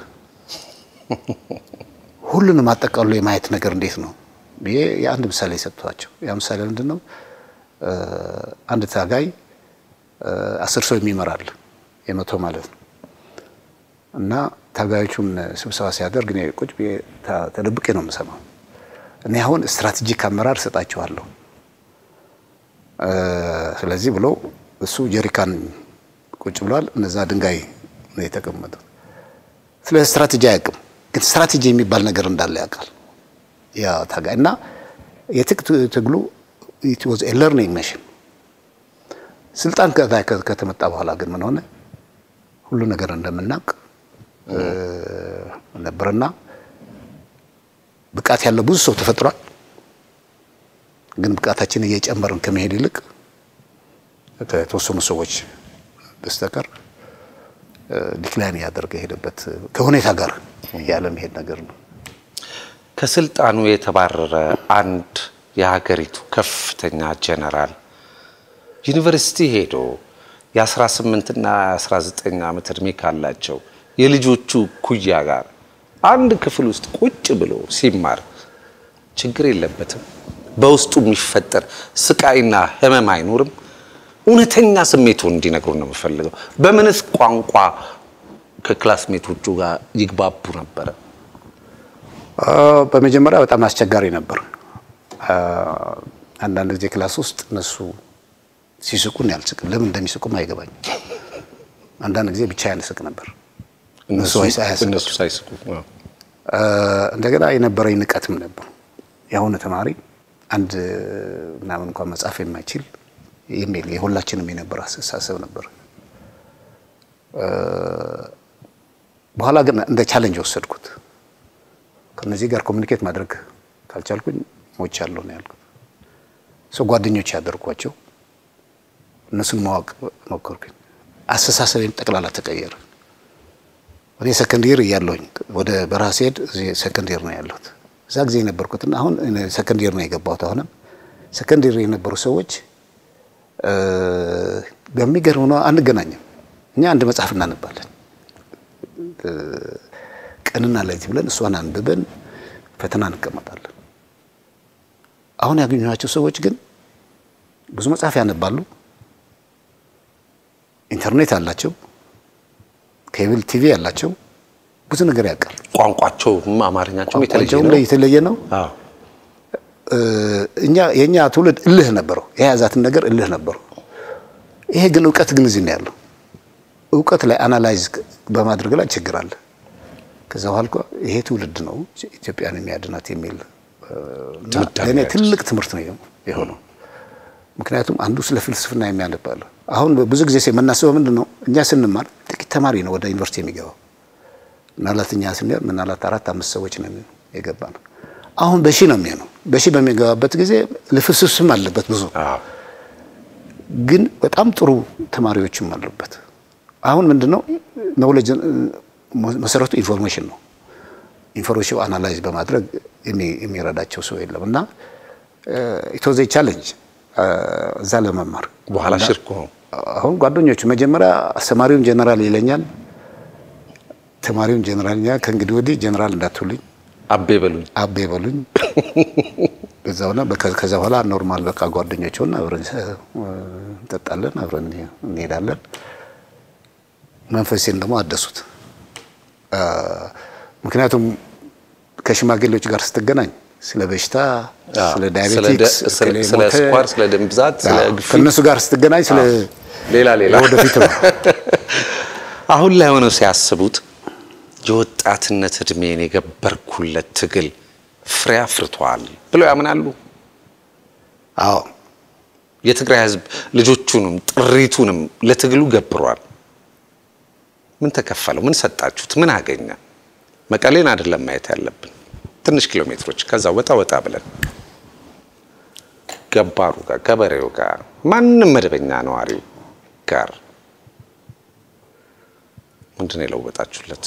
ሁሉንም አጠቃሎ የማየት ነገር እንዴት ነው ብዬ የአንድ ምሳሌ ሰጥቷቸው፣ ያ ምሳሌ ምንድን ነው? አንድ ታጋይ አስር ሰው የሚመራል የመቶ ማለት ነው እና ታጋዮቹን ስብሰባ ሲያደርግ እኔ ቁጭ ብዬ ተደብቄ ነው የምሰማው። እኔ አሁን ስትራቴጂክ አመራር እሰጣችኋለሁ፣ ስለዚህ ብሎ እሱ ጀሪካን ቁጭ ብሏል። እነዛ ድንጋይ ነው የተቀመጡት። ስለ ስትራቴጂ አያውቅም፣ ግን ስትራቴጂ የሚባል ነገር እንዳለ ያውቃል ያ ታጋይ እና የትጥቅ ትግሉ ኢት ዋዝ ኤ ለርኒንግ ሜሽን። ስልጣን ከተመጣ በኋላ ግን ምን ሆነ? ሁሉ ነገር እንደምናውቅ ነበርና ብቃት ያለው ብዙ ሰው ተፈጥሯል። ግን ብቃታችን እየጨመርን ከመሄድ ይልቅ ከተወሰኑ ሰዎች በስተቀር ዲክላይን እያደረገ የሄደበት ከሁኔታ ጋር ያለ መሄድ ነገር ነው። ከስልጣኑ የተባረረ አንድ የሀገሪቱ ከፍተኛ ጀነራል ዩኒቨርሲቲ ሄዶ የ18ና 19 ዓመት ዕድሜ ካላቸው የልጆቹ ኩያ ጋር አንድ ክፍል ውስጥ ቁጭ ብሎ ሲማር ችግር የለበትም? በውስጡ የሚፈጠር ስቃይና ህመም አይኖርም? እውነተኛ ስሜቱን እንዲነግሩ ነው የምፈልገው። በምንስ ቋንቋ ከክላስሜቶቹ ጋር ይግባቡ ነበረ? በመጀመሪያ በጣም አስቸጋሪ ነበር። አንዳንድ ጊዜ ክላስ ውስጥ እነሱ ሲስቁን ያልስቅም፣ ለምን እንደሚስቁም አይገባኝም። አንዳንድ ጊዜ ብቻ ያንስቅ ነበር እነሱ አያስቁም። እነሱ ሳይስቁ እንደገና የነበረኝ ንቀትም ነበር። የአሁኑ ተማሪ አንድ ምናምን እንኳን መጻፍ የማይችል የሚል የሁላችንም የነበረ አስተሳሰብ ነበር። በኋላ ግን እንደ ቻሌንጅ ወሰድኩት። ከነዚህ ጋር ኮሚኒኬት ማድረግ ካልቻልኩኝ ሞቻለሁ ነው ያልኩት። ሰው ጓደኞች ያደርኳቸው እነሱን ማወቅ ሞከርኩኝ። አስተሳሰቤን ጠቅላላ ተቀየረ። እኔ ሰከንድ ይር እያለሁኝ ወደ በረሃ ስሄድ እዚህ ሰከንድ ይር ነው ያለሁት። እዛ ጊዜ የነበርኩትና አሁን ሰከንድ ይር ነው የገባሁት። አሁንም ሰከንድ ይር የነበሩ ሰዎች በሚገርም ነው አንገናኝም። እኛ አንድ መጽሐፍ እናነባለን ቀንና ሌሊት ብለን እሷን አንብበን ፈተና እንቀመጣለን። አሁን ያገኘኋቸው ሰዎች ግን ብዙ መጽሐፍ ያነባሉ፣ ኢንተርኔት አላቸው፣ ኬብል ቲቪ ያላቸው፣ ብዙ ነገር ያውቃል። ቋንቋቸውም አማርኛቸውም የተለየ ቋንቋቸውም ነው። የተለየ ነው። አዎ። እኛ የእኛ ትውልድ እልህ ነበረው፣ የያዛትን ነገር እልህ ነበረው። ይሄ ግን እውቀት ግን እዚህ ነው ያለው። እውቀት ላይ አናላይዝ በማድረግ ላይ ችግር አለ። ከዛ በኋላ እኮ ይሄ ትውልድ ነው ኢትዮጵያን የሚያድናት የሚል እና ድምዳሜ ለእኔ ላይ ትልቅ ትምህርት ነው የሆነው። ምክንያቱም አንዱ ስለ ፍልስፍና የሚያነባለ አሁን ብዙ ጊዜ የምናስበው ምንድን ነው እኛ ስንማር ጥቂት ተማሪ ነው ወደ ዩኒቨርሲቲ የሚገባው። ምናልባት እኛ ስንሄድ ምናልባት አራት አምስት ሰዎች ነው የገባ ነው። አሁን በሺ ነው የሚሆነው። በሺ በሚገባበት ጊዜ ልፍስፍስም አለበት ብዙ አዎ። ግን በጣም ጥሩ ተማሪዎችም አሉበት። አሁን ምንድነው ኖሌጅ መሰረቱ ኢንፎርሜሽን ነው። ኢንፎርሜሽን አናላይዝ በማድረግ የሚ- የሚረዳቸው ሰው የለም እና ኢትወዘ ቻሌንጅ እዛ ለመማር በኋላ ሽርክ ሆኑ። አሁን ጓደኞቹ መጀመሪያ አስተማሪውን ጀነራል ይለኛል፣ ተማሪውን ጀነራል ይለኛል። ከእንግዲህ ወዲህ ጀነራል እንዳትሉኝ አቤ በሉኝ። አቤ በሉኝ። በዛውና በከ- ከዛ በኋላ ኖርማል በቃ ጓደኞች ሆን አብረን እ፣ እንጠጣለን፣ አብረን እንሄዳለን። መንፈሴን ደግሞ አደሱት። አ፣ ምክንያቱም ከሽማግሌዎች ጋር ስትገናኝ ስለ በሽታ፣ አዎ። ስለ ስለ ዳያቤቲክስ፣ ደ- ስለ እከሌ ስለ ሞተ፣ ስኳር፣ ስለ ደም ብዛት፣ ስለ አዎ፣ ግፊት ከእነሱ ጋር ስትገናኝ ስለ ሌላ ሌላ ወደፊት ነው። አሁን ላይ ሆነው ሲያስቡት የወጣትነት እድሜን የገበርኩለት ትግል ፍሬ አፍርቷል ብለው ያምናሉ። አዎ የትግራይ ሕዝብ ልጆቹንም ጥሪቱንም ለትግሉ ገብሯል። ምን ተከፈለው? ምን ሰጣችሁት? ምን አገኘ? መቀሌን አይደለም ማየት ያለብን፣ ትንሽ ኪሎ ሜትሮች ከዛ ወጣ ወጣ ብለን ገባሩ ጋር፣ ገበሬው ጋር፣ ማንም መደበኛ ነዋሪው ጋር ምንድን ነው የለወጣችሁለት?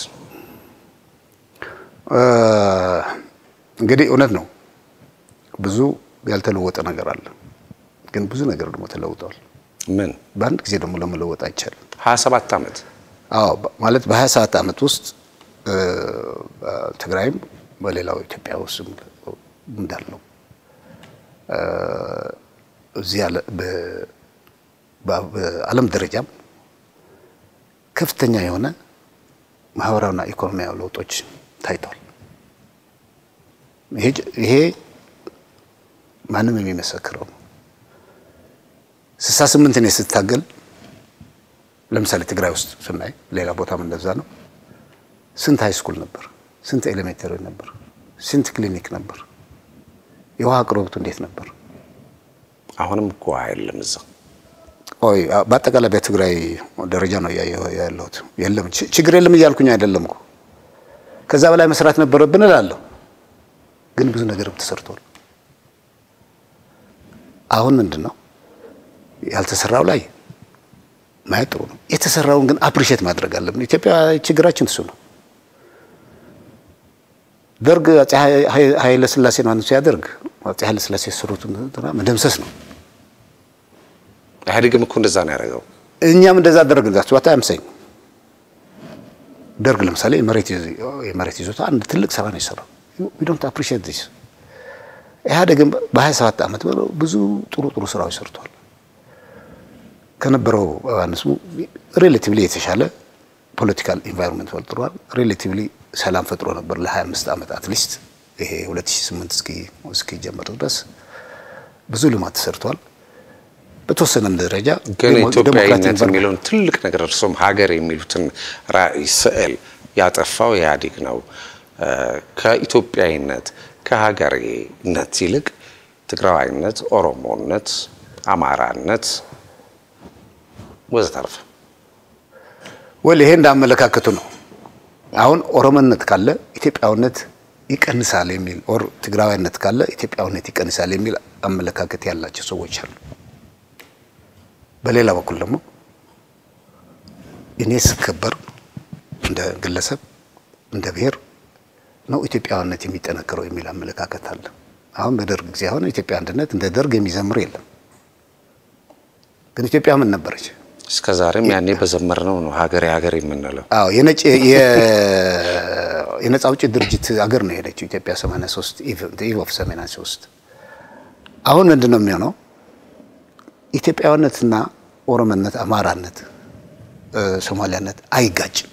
እ፣ እንግዲህ እውነት ነው ብዙ ያልተለወጠ ነገር አለ፣ ግን ብዙ ነገር ደግሞ ተለውጧል። ምን በአንድ ጊዜ ደግሞ ለመለወጥ አይቻልም። 27 ዓመት አዎ በ- ማለት በሀያ ሰባት ዓመት ውስጥ እ፣ ትግራይም በሌላው ኢትዮጵያ ውስጥ እንዳለው እ፣ እዚህ ያለ በ- በ- በዓለም ደረጃም ከፍተኛ የሆነ ማህበራዊና ኢኮኖሚያዊ ለውጦች ታይተዋል። ይሄ ጭ- ይሄ ማንም የሚመሰክረው ነው። ስልሳ ስምንት እኔ ስታገል ለምሳሌ ትግራይ ውስጥ ስናይ ሌላ ቦታም እንደዛ ነው። ስንት ሃይ ስኩል ነበር? ስንት ኤሌሜንተሪ ነበር? ስንት ክሊኒክ ነበር? የውሃ አቅርቦቱ እንዴት ነበር? አሁንም እኮ የለም እዛ ኦይ በአጠቃላይ በትግራይ ደረጃ ነው እያየሁ ያለሁት። የለም ች- ችግር የለም እያልኩኝ አይደለም እኮ ከዛ በላይ መስራት ነበረብን እላለሁ። ግን ብዙ ነገርም ተሰርቷል። አሁን ምንድን ነው ያልተሰራው ላይ ማየት ጥሩ ነው። የተሰራውን ግን አፕሪሼት ማድረግ አለብን። ኢትዮጵያ ችግራችን እሱ ነው። ደርግ አፄ ኃይለ ሥላሴ ማን ሲያደርግ አፄ ኃይለ ሥላሴ የሰሩትን መደምሰስ ነው። ኢህአዴግም እኮ እንደዛ ነው ያደረገው። እኛም እንደዛ አደረግላችሁ አታ ያምሰኝ ደርግ ለምሳሌ የመሬት ይዞታ አንድ ትልቅ ስራ ነው የሰራው። ዊ ዶንት አፕሪሺየት ዲስ። ኢህአዴግም በ27 ዓመት ብዙ ጥሩ ጥሩ ስራዎች ሰርቷል። ከነበረው አንስሙ ሬሌቲቭሊ የተሻለ ፖለቲካል ኢንቫይሮንመንት ፈጥሯል። ሬሌቲቭሊ ሰላም ፈጥሮ ነበር ለ25 ዓመት አትሊስት ይሄ 2008 እስኪ እስኪጀምር ድረስ ብዙ ልማት ተሰርቷል። በተወሰነም ደረጃ ግን ኢትዮጵያዊነት የሚለውን ትልቅ ነገር እርሶም ሀገር የሚሉትን ራዕይ ስዕል ያጠፋው ኢህአዴግ ነው። ከኢትዮጵያዊነት ከሀገሬነት ይልቅ ትግራዋይነት፣ ኦሮሞነት፣ አማራነት ወዘተርፈ ወል ይሄ እንዳመለካከቱ ነው። አሁን ኦሮሞነት ካለ ኢትዮጵያዊነት ይቀንሳል የሚል ኦር ትግራዋይነት ካለ ኢትዮጵያዊነት ይቀንሳል የሚል አመለካከት ያላቸው ሰዎች አሉ። በሌላ በኩል ደግሞ እኔ ስከበር እንደ ግለሰብ እንደ ብሔር ነው ኢትዮጵያዊነት የሚጠነክረው የሚል አመለካከት አለ። አሁን በደርግ ጊዜ አሁን ኢትዮጵያ አንድነት እንደ ደርግ የሚዘምር የለም። ግን ኢትዮጵያ ምን ነበረች? እስከ ዛሬም ያኔ በዘመርነው ነው ሀገሬ ሀገሬ የምንለው። አዎ የነጭ የነጻ አውጪ ድርጅት አገር ነው የሄደችው ኢትዮጵያ 83 ኢቭ ኦፍ 83 አሁን ምንድን ነው የሚሆነው? ኢትዮጵያዊነትና ኦሮሞነት፣ አማራነት፣ ሶማሊያነት አይጋጭም።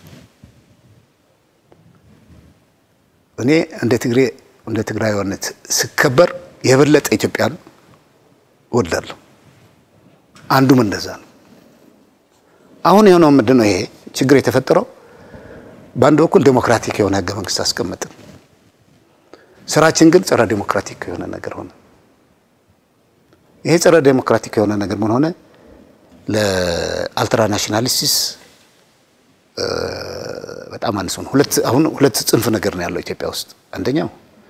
እኔ እንደ ትግሬ እንደ ትግራዊነት ስከበር የበለጠ ኢትዮጵያን እወዳለሁ። አንዱም እንደዛ ነው። አሁን የሆነው ምንድን ነው? ይሄ ችግር የተፈጠረው በአንድ በኩል ዴሞክራቲክ የሆነ ህገ መንግስት አስቀመጥን፣ ስራችን ግን ጸረ ዴሞክራቲክ የሆነ ነገር ሆነ። ይሄ ጸረ ዴሞክራቲክ የሆነ ነገር ምን ሆነ? ለአልትራ ናሽናሊስቲስ በጣም አንስ ሆነ። ሁለት አሁን ሁለት ጽንፍ ነገር ነው ያለው ኢትዮጵያ ውስጥ። አንደኛው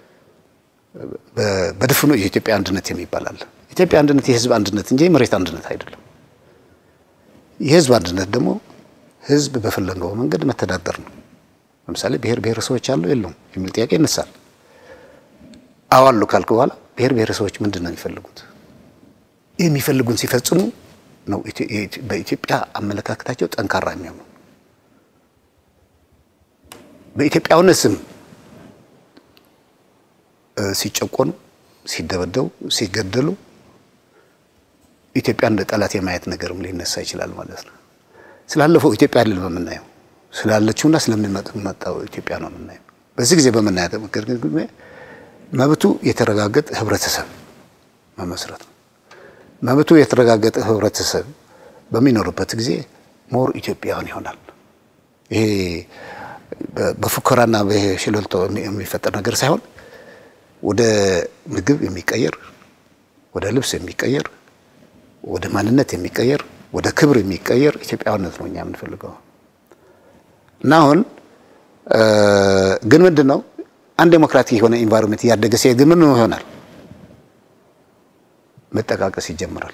በድፍኑ የኢትዮጵያ አንድነት የሚባል አለ። ኢትዮጵያ አንድነት የህዝብ አንድነት እንጂ የመሬት አንድነት አይደለም። የህዝብ አንድነት ደግሞ ህዝብ በፈለገው መንገድ መተዳደር ነው። ለምሳሌ ብሔር ብሔረሰቦች አሉ የለውም የሚል ጥያቄ ይነሳል። አዎ አሉ ካልክ በኋላ ብሔር ብሔረሰቦች ምንድን ነው የሚፈልጉት? የሚፈልጉን ሲፈጽሙ ነው በኢትዮጵያ አመለካከታቸው ጠንካራ የሚሆኑ። በኢትዮጵያዊነት ስም ሲጨቆኑ፣ ሲደበደቡ፣ ሲገደሉ ኢትዮጵያ እንደ ጠላት የማየት ነገርም ሊነሳ ይችላል ማለት ነው። ስላለፈው ኢትዮጵያ አይደለም የምናየው፣ ስላለችውና ስለሚመጣው ኢትዮጵያ ነው የምናየው። በዚህ ጊዜ በምናየው መብቱ የተረጋገጠ ህብረተሰብ መመስረት ነው። መብቱ የተረጋገጠ ህብረተሰብ በሚኖርበት ጊዜ ሞር ኢትዮጵያውያን ይሆናል። ይሄ በፉከራና በሽለልቶ የሚፈጠር ነገር ሳይሆን ወደ ምግብ የሚቀየር ወደ ልብስ የሚቀየር ወደ ማንነት የሚቀየር ወደ ክብር የሚቀየር ኢትዮጵያዊነት ነው እኛ የምንፈልገው። እና አሁን ግን ምንድን ነው አንድ ዴሞክራቲክ የሆነ ኢንቫይሮንመንት እያደገ ሲሄድ ግን ምን ይሆናል? መጠቃቀስ ይጀምራል።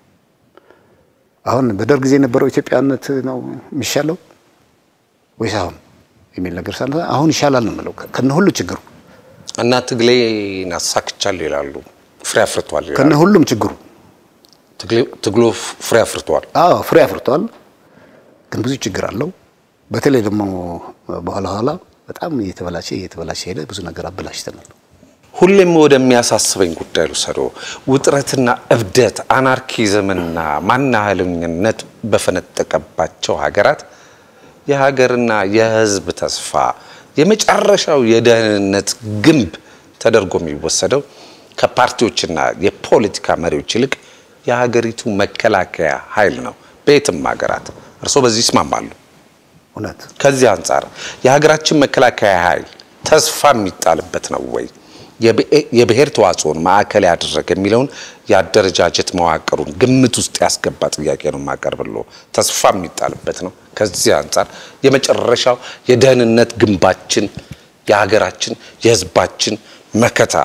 አሁን በደርግ ጊዜ የነበረው ኢትዮጵያዊነት ነው የሚሻለው ወይስ አሁን የሚል ነገር ሳለ አሁን ይሻላል ነው የምለው ከነ ሁሉ ችግሩ እና ትግሌን አሳክቻለሁ ይላሉ። ፍሬ አፍርቷል ይላሉ። ከነ ሁሉም ችግሩ ትግሉ ፍሬ አፍርቷል። አዎ ፍሬ አፍርቷል፣ ግን ብዙ ችግር አለው። በተለይ ደግሞ በኋላ ኋላ በጣም እየተበላሸ እየተበላሸ ሄደ። ብዙ ነገር አበላሽተናል። ሁሌም ወደሚያሳስበኝ ጉዳይ ልውሰዶ። ውጥረትና እብደት፣ አናርኪዝምና ማናህልኝነት በፈነጠቀባቸው ሀገራት የሀገርና የሕዝብ ተስፋ የመጨረሻው የደህንነት ግንብ ተደርጎ የሚወሰደው ከፓርቲዎችና የፖለቲካ መሪዎች ይልቅ የሀገሪቱ መከላከያ ኃይል ነው። በየትም ሀገራት እርስዎ በዚህ ይስማማሉ? እውነት ከዚህ አንጻር የሀገራችን መከላከያ ኃይል ተስፋ የሚጣልበት ነው ወይ? የብሔር ተዋጽኦን ማዕከል ያደረገ የሚለውን የአደረጃጀት መዋቅሩን ግምት ውስጥ ያስገባ ጥያቄ ነው የማቀርብልዎ። ተስፋ የሚጣልበት ነው። ከዚህ አንጻር የመጨረሻው የደህንነት ግንባችን የሀገራችን የህዝባችን መከታ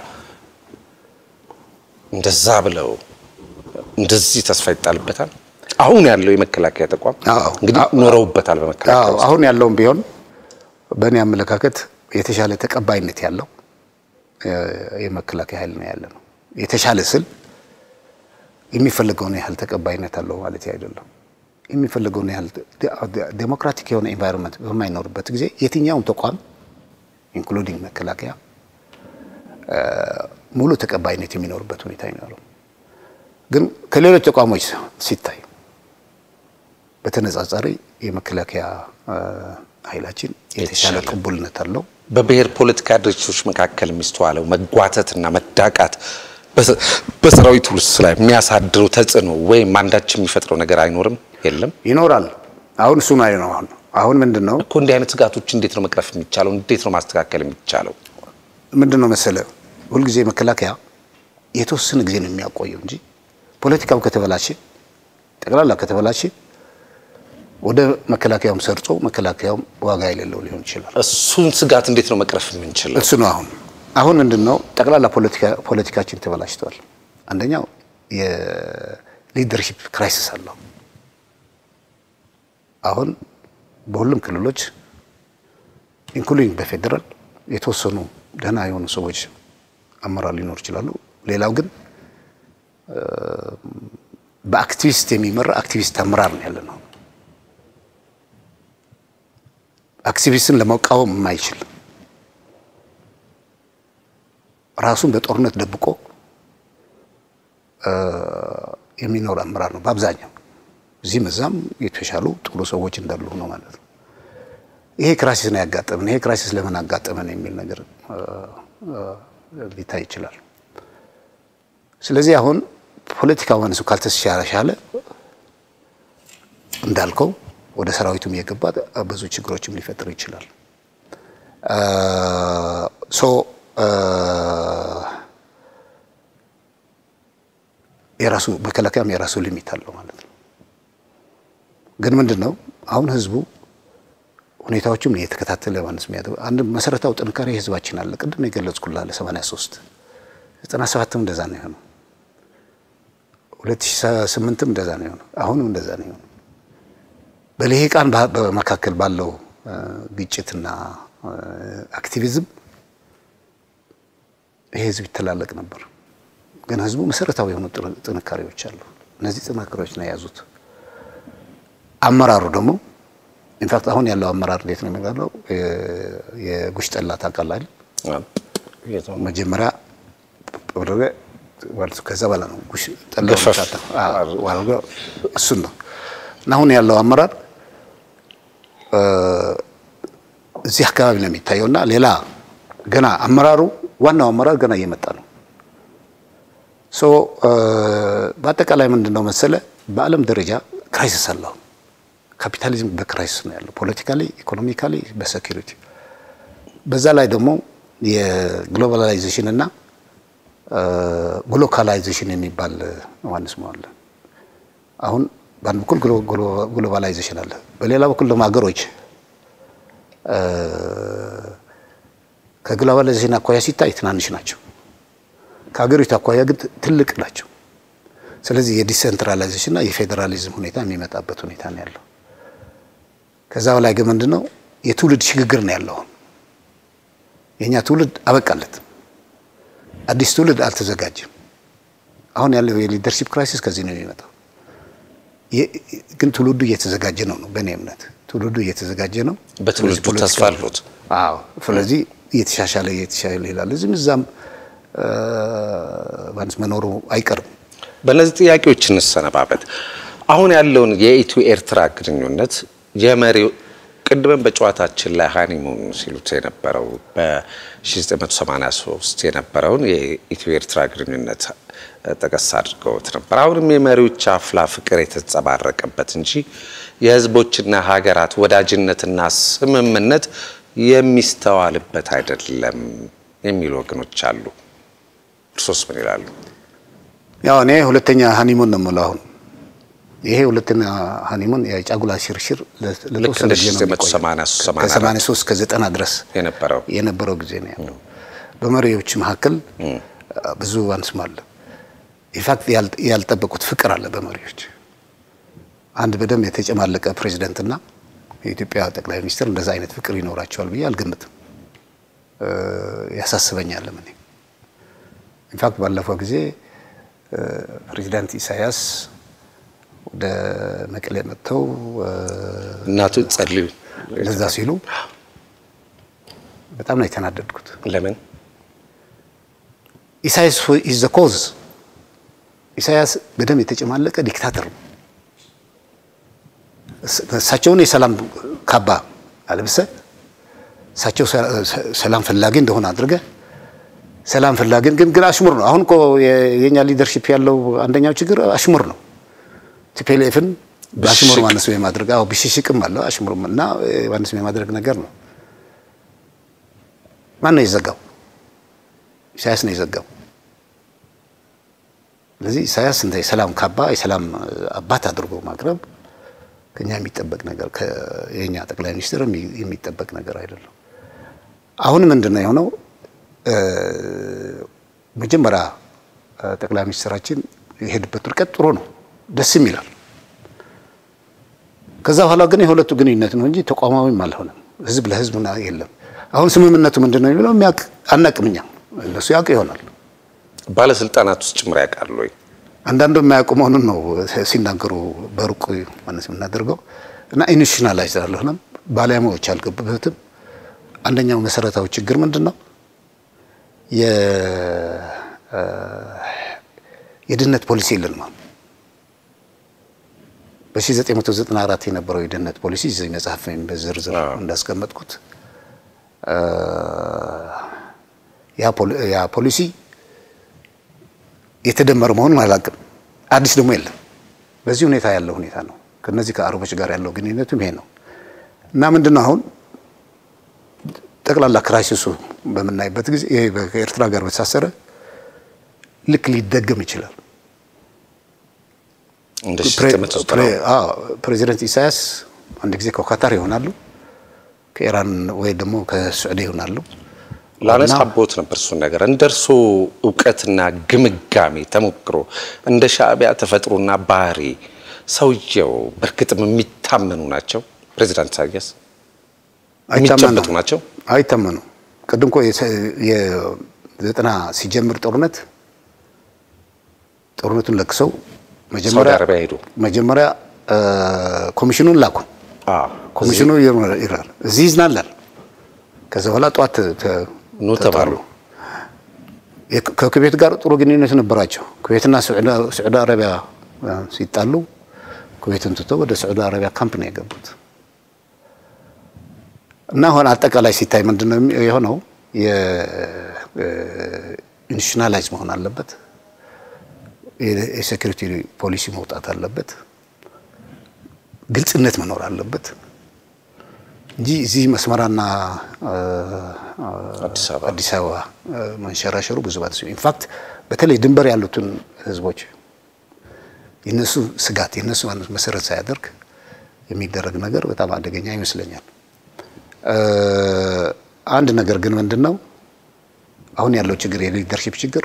እንደዛ ብለው እንደዚህ ተስፋ ይጣልበታል። አሁን ያለው የመከላከያ ተቋም አዎ። እንግዲህ ኖረውበታል። በመከላከያ አዎ ውስጥ አሁን ያለውም ቢሆን በእኔ አመለካከት የተሻለ ተቀባይነት ያለው የመከላከያ ኃይል ነው ያለ ነው። የተሻለ ስል የሚፈልገውን ያህል ተቀባይነት አለው ማለት አይደለም። የሚፈልገውን ያህል ዴሞክራቲክ የሆነ ኤንቫይሮንመንት በማይኖርበት ጊዜ የትኛውም ተቋም ኢንክሉዲንግ መከላከያ ሙሉ ተቀባይነት የሚኖርበት ሁኔታ ይኖረው። ግን ከሌሎች ተቋሞች ሲታይ በተነጻጻሪ የመከላከያ ኃይላችን የተሻለ ቅቡልነት አለው። በብሔር ፖለቲካ ድርጅቶች መካከል የሚስተዋለው መጓተትና መዳቃት በሰራዊቱ ላይ የሚያሳድረው ተጽዕኖ ወይም አንዳች የሚፈጥረው ነገር አይኖርም? የለም፣ ይኖራል። አሁን እሱ ላይ ነው። አሁን አሁን ምንድን ነው እኮ እንዲህ አይነት ስጋቶች እንዴት ነው መቅረፍ የሚቻለው? እንዴት ነው ማስተካከል የሚቻለው? ምንድን ነው መሰለ፣ ሁልጊዜ መከላከያ የተወሰነ ጊዜ ነው የሚያቆየው እንጂ ፖለቲካው ከተበላሸ ጠቅላላ ከተበላሸ ወደ መከላከያውም ሰርጾ መከላከያውም ዋጋ የሌለው ሊሆን ይችላል። እሱን ስጋት እንዴት ነው መቅረፍ የምንችለው? እሱ ነው አሁን አሁን ምንድን ነው ጠቅላላ ፖለቲካችን ተበላሽተዋል። አንደኛው የሊደርሺፕ ክራይሲስ አለው። አሁን በሁሉም ክልሎች ኢንክሉዲንግ በፌዴራል የተወሰኑ ደህና የሆኑ ሰዎች አመራር ሊኖር ይችላሉ። ሌላው ግን በአክቲቪስት የሚመራ አክቲቪስት አመራር ነው ያለ ነው። አክቲቪስትን ለመቃወም የማይችል ራሱን በጦርነት ደብቆ የሚኖር አመራር ነው በአብዛኛው። እዚህም እዛም የተሻሉ ጥሩ ሰዎች እንዳሉ ነው ማለት ነው። ይሄ ክራይሲስ ነው ያጋጠመን። ይሄ ክራይሲስ ለምን አጋጠመን የሚል ነገር ሊታይ ይችላል። ስለዚህ አሁን ፖለቲካ ወንሱ ካልተሻሻለ እንዳልከው ወደ ሰራዊቱም እየገባ ብዙ ችግሮችም ሊፈጥር ይችላል። ሶ የራሱ መከላከያም የራሱ ሊሚት አለው ማለት ነው። ግን ምንድን ነው አሁን ህዝቡ ሁኔታዎችም እየተከታተለ ማለት ነው። አንድ መሰረታዊ ጥንካሬ ህዝባችን አለ። ቅድም የገለጽኩልህ አለ 83 97ም እንደዛ ነው የሆነው 2008ም እንደዛ ነው የሆነው። አሁንም እንደዛ ነው የሆነው። በልሂቃን በመካከል ባለው ግጭትና አክቲቪዝም ይሄ ህዝብ ይተላለቅ ነበር። ግን ህዝቡ መሰረታዊ የሆኑ ጥንካሬዎች አሉ። እነዚህ ጥንካሬዎች ነው የያዙት። አመራሩ ደግሞ ኢንፋክት አሁን ያለው አመራር እንዴት ነው የሚባለው? የጉሽ ጠላ ታውቃለህ? መጀመሪያ ከዛ በኋላ ነው ጉሽ ጠላ እሱን ነው እና አሁን ያለው አመራር እዚህ አካባቢ ነው የሚታየው እና ሌላ ገና አመራሩ ዋናው አመራር ገና እየመጣ ነው። ሶ በአጠቃላይ ምንድን ነው መሰለ በዓለም ደረጃ ክራይሲስ አለው። ካፒታሊዝም በክራይሲስ ነው ያለው፣ ፖለቲካሊ፣ ኢኮኖሚካሊ፣ በሴኪሪቲ በዛ ላይ ደግሞ የግሎባላይዜሽን እና ግሎካላይዜሽን የሚባል ዋንስ አለ። አሁን በአንድ በኩል ግሎባላይዜሽን አለ፣ በሌላ በኩል ደግሞ ሀገሮች ከግሎባላይዜሽን አኳያ ሲታይ ትናንሽ ናቸው፣ ከሀገሪቱ አኳያ ግን ትልቅ ናቸው። ስለዚህ የዲሴንትራላይዜሽን እና የፌዴራሊዝም ሁኔታ የሚመጣበት ሁኔታ ነው ያለው። ከዛ በላይ ግን ምንድን ነው የትውልድ ሽግግር ነው ያለው። የእኛ ትውልድ አበቃለት፣ አዲስ ትውልድ አልተዘጋጀም። አሁን ያለው የሊደርሺፕ ክራይሲስ ከዚህ ነው የሚመጣው። ግን ትውልዱ እየተዘጋጀ ነው ነው በእኔ እምነት ትውልዱ እየተዘጋጀ ነው። በትውልዱ ተስፋ አሉት። አዎ፣ ስለዚህ እየተሻሻለ እየተሻሻለ ይላል። እዚህም እዛም መኖሩ አይቀርም። በእነዚህ ጥያቄዎች እንሰነባበት። አሁን ያለውን የኢትዮ ኤርትራ ግንኙነት የመሪው ቅድመን በጨዋታችን ላይ ሃኒሙን ሲሉት የነበረው በ1983 የነበረውን የኢትዮ ኤርትራ ግንኙነት ጠቀስ አድርገውት ነበር። አሁንም የመሪዎች አፍላ ፍቅር የተንጸባረቀበት እንጂ የህዝቦችና ሀገራት ወዳጅነትና ስምምነት የሚስተዋልበት አይደለም የሚሉ ወገኖች አሉ። እርሶስ ምን ይላሉ? ያው እኔ ሁለተኛ ሃኒሙን ነው የምለው አሁን ይሄ ሁለተኛ ሃኒሙን የጫጉላ ሽርሽር ለተወሰነ ጊዜ ነው ከ83 እስከ 90 ድረስ የነበረው የነበረው ጊዜ ነው ያለው። በመሪዎች መካከል ብዙ አንስም አለ። ኢንፋክት ያልጠበቁት ፍቅር አለ በመሪዎች አንድ በደንብ የተጨማለቀ ፕሬዚደንትና የኢትዮጵያ ጠቅላይ ሚኒስትር እንደዛ አይነት ፍቅር ይኖራቸዋል ብዬ አልገምትም። ያሳስበኛል። እኔ ኢንፋክት ባለፈው ጊዜ ፕሬዚዳንት ኢሳያስ ወደ መቀሌ መጥተው እናቱ ጸልዩ ለዛ ሲሉ በጣም ነው የተናደድኩት። ለምን ኢሳያስ ኢዝ ዘ ኮዝ። ኢሳያስ በደም የተጨማለቀ ዲክታተር ነው። እሳቸውን የሰላም ካባ አልብሰ እሳቸው ሰላም ፈላጊ እንደሆነ አድርገ ሰላም ፈላጊን ግን ግን አሽሙር ነው። አሁን እኮ የኛ ሊደርሺፕ ያለው አንደኛው ችግር አሽሙር ነው። ቲፒኤልኤፍን በአሽሙር ማነስ የማድረግ አዎ፣ ብሽሽቅም አለው አሽሙርም እና ማነስ የማድረግ ነገር ነው። ማን ነው የዘጋው? ኢሳያስ ነው የዘጋው። ስለዚህ ኢሳያስ እንደ የሰላም ካባ የሰላም አባት አድርጎ ማቅረብ ከኛ የሚጠበቅ ነገር የኛ ጠቅላይ ሚኒስትር የሚጠበቅ ነገር አይደለም። አሁን ምንድን ነው የሆነው? መጀመሪያ ጠቅላይ ሚኒስትራችን የሄድበት ርቀት ጥሩ ነው፣ ደስም ይላል። ከዛ በኋላ ግን የሁለቱ ግንኙነት ነው እንጂ ተቋማዊም አልሆነም። ህዝብ ለህዝብ የለም። አሁን ስምምነቱ ምንድን ነው የሚለው የሚያውቅ አናውቅም። እኛ እነሱ ያውቅ ይሆናል። ባለስልጣናት ውስጥ ጭምር ያውቃሉ ወይ? አንዳንዱ የማያውቁ መሆኑን ነው ሲናገሩ በሩቅ ማለት የምናደርገው እና ኢንሽናላይዝ አልሆነም። ባለሙያዎች አልገቡበትም። አንደኛው መሰረታዊ ችግር ምንድን ነው? የድህነት ፖሊሲ የለንም። በ1994 የነበረው የድህነት ፖሊሲ እዚህ መጽሐፍ በዝርዝር እንዳስቀመጥኩት ያ ፖሊሲ የተደመረ መሆኑን አላውቅም። አዲስ ደግሞ የለም። በዚህ ሁኔታ ያለው ሁኔታ ነው። ከነዚህ ከአረቦች ጋር ያለው ግንኙነቱም ይሄ ነው እና ምንድን ነው አሁን ጠቅላላ ክራይሲሱ በምናይበት ጊዜ ይሄ ከኤርትራ ጋር በተሳሰረ ልክ ሊደገም ይችላል። ፕሬዚደንት ኢሳያስ አንድ ጊዜ ከኳታር ይሆናሉ፣ ከኢራን ወይ ደግሞ ከስዑዲ ይሆናሉ። ላነሳ አቦት ነበር እሱን ነገር እንደ እርሶ እውቀትና ግምጋሜ ተሞክሮ እንደ ሻዕቢያ ተፈጥሮና ባህሪ ሰውየው በእርግጥም የሚታመኑ ናቸው? ፕሬዚዳንት ኢሳያስ የሚጨበጡ ናቸው? አይታመኑ። ቅድም እኮ የዘጠና ሲጀምር ጦርነት ጦርነቱን ለክሰው ሳውዲ አረቢያ ሄዱ። መጀመሪያ ኮሚሽኑን ላኩ። ኮሚሽኑ ይራል እዚህ ይዝናላል። ከዛ በኋላ ጠዋት ኑ ተባሉ። ከኩዌት ጋር ጥሩ ግንኙነት ነበራቸው። ኩዌትና ስዑዲ አረቢያ ሲጣሉ ኩዌትን ትተው ወደ ስዑዲ አረቢያ ካምፕ ነው የገቡት። እና አሁን አጠቃላይ ሲታይ ምንድን ነው የሆነው? የኢንሽናላይዝ መሆን አለበት። የሴኩሪቲ ፖሊሲ መውጣት አለበት። ግልጽነት መኖር አለበት እንጂ እዚህ መስመራና አዲስ አበባ መንሸራሸሩ ብዙ ባት ኢንፋክት በተለይ ድንበር ያሉትን ህዝቦች የነሱ ስጋት የነሱ መሰረት ሳያደርግ የሚደረግ ነገር በጣም አደገኛ ይመስለኛል። አንድ ነገር ግን ምንድን ነው አሁን ያለው ችግር የሊደርሺፕ ችግር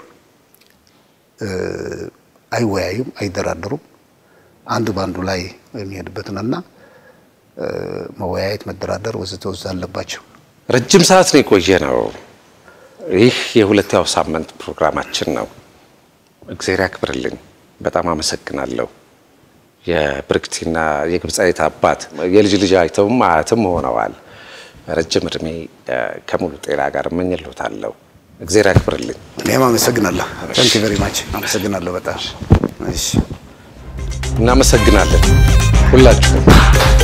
አይወያዩም፣ አይደራደሩም። አንዱ በአንዱ ላይ የሚሄድበት ነውና መወያየት፣ መደራደር ወዘተ ወዘተ አለባቸው። ረጅም ሰዓት ነው የቆየ ነው። ይህ የሁለተኛው ሳምንት ፕሮግራማችን ነው። እግዜር ያክብርልኝ። በጣም አመሰግናለሁ። የብርክቲና የግብፃዊት አባት የልጅ ልጅ አይተውም አያትም ሆነዋል። ረጅም እድሜ ከሙሉ ጤና ጋር እመኝልዎታለሁ። እግዜር ያክብርልኝ። እኔም አመሰግናለሁ። ታንክ ቨሪ ማች አመሰግናለሁ በጣም እሺ። እናመሰግናለን ሁላችሁም።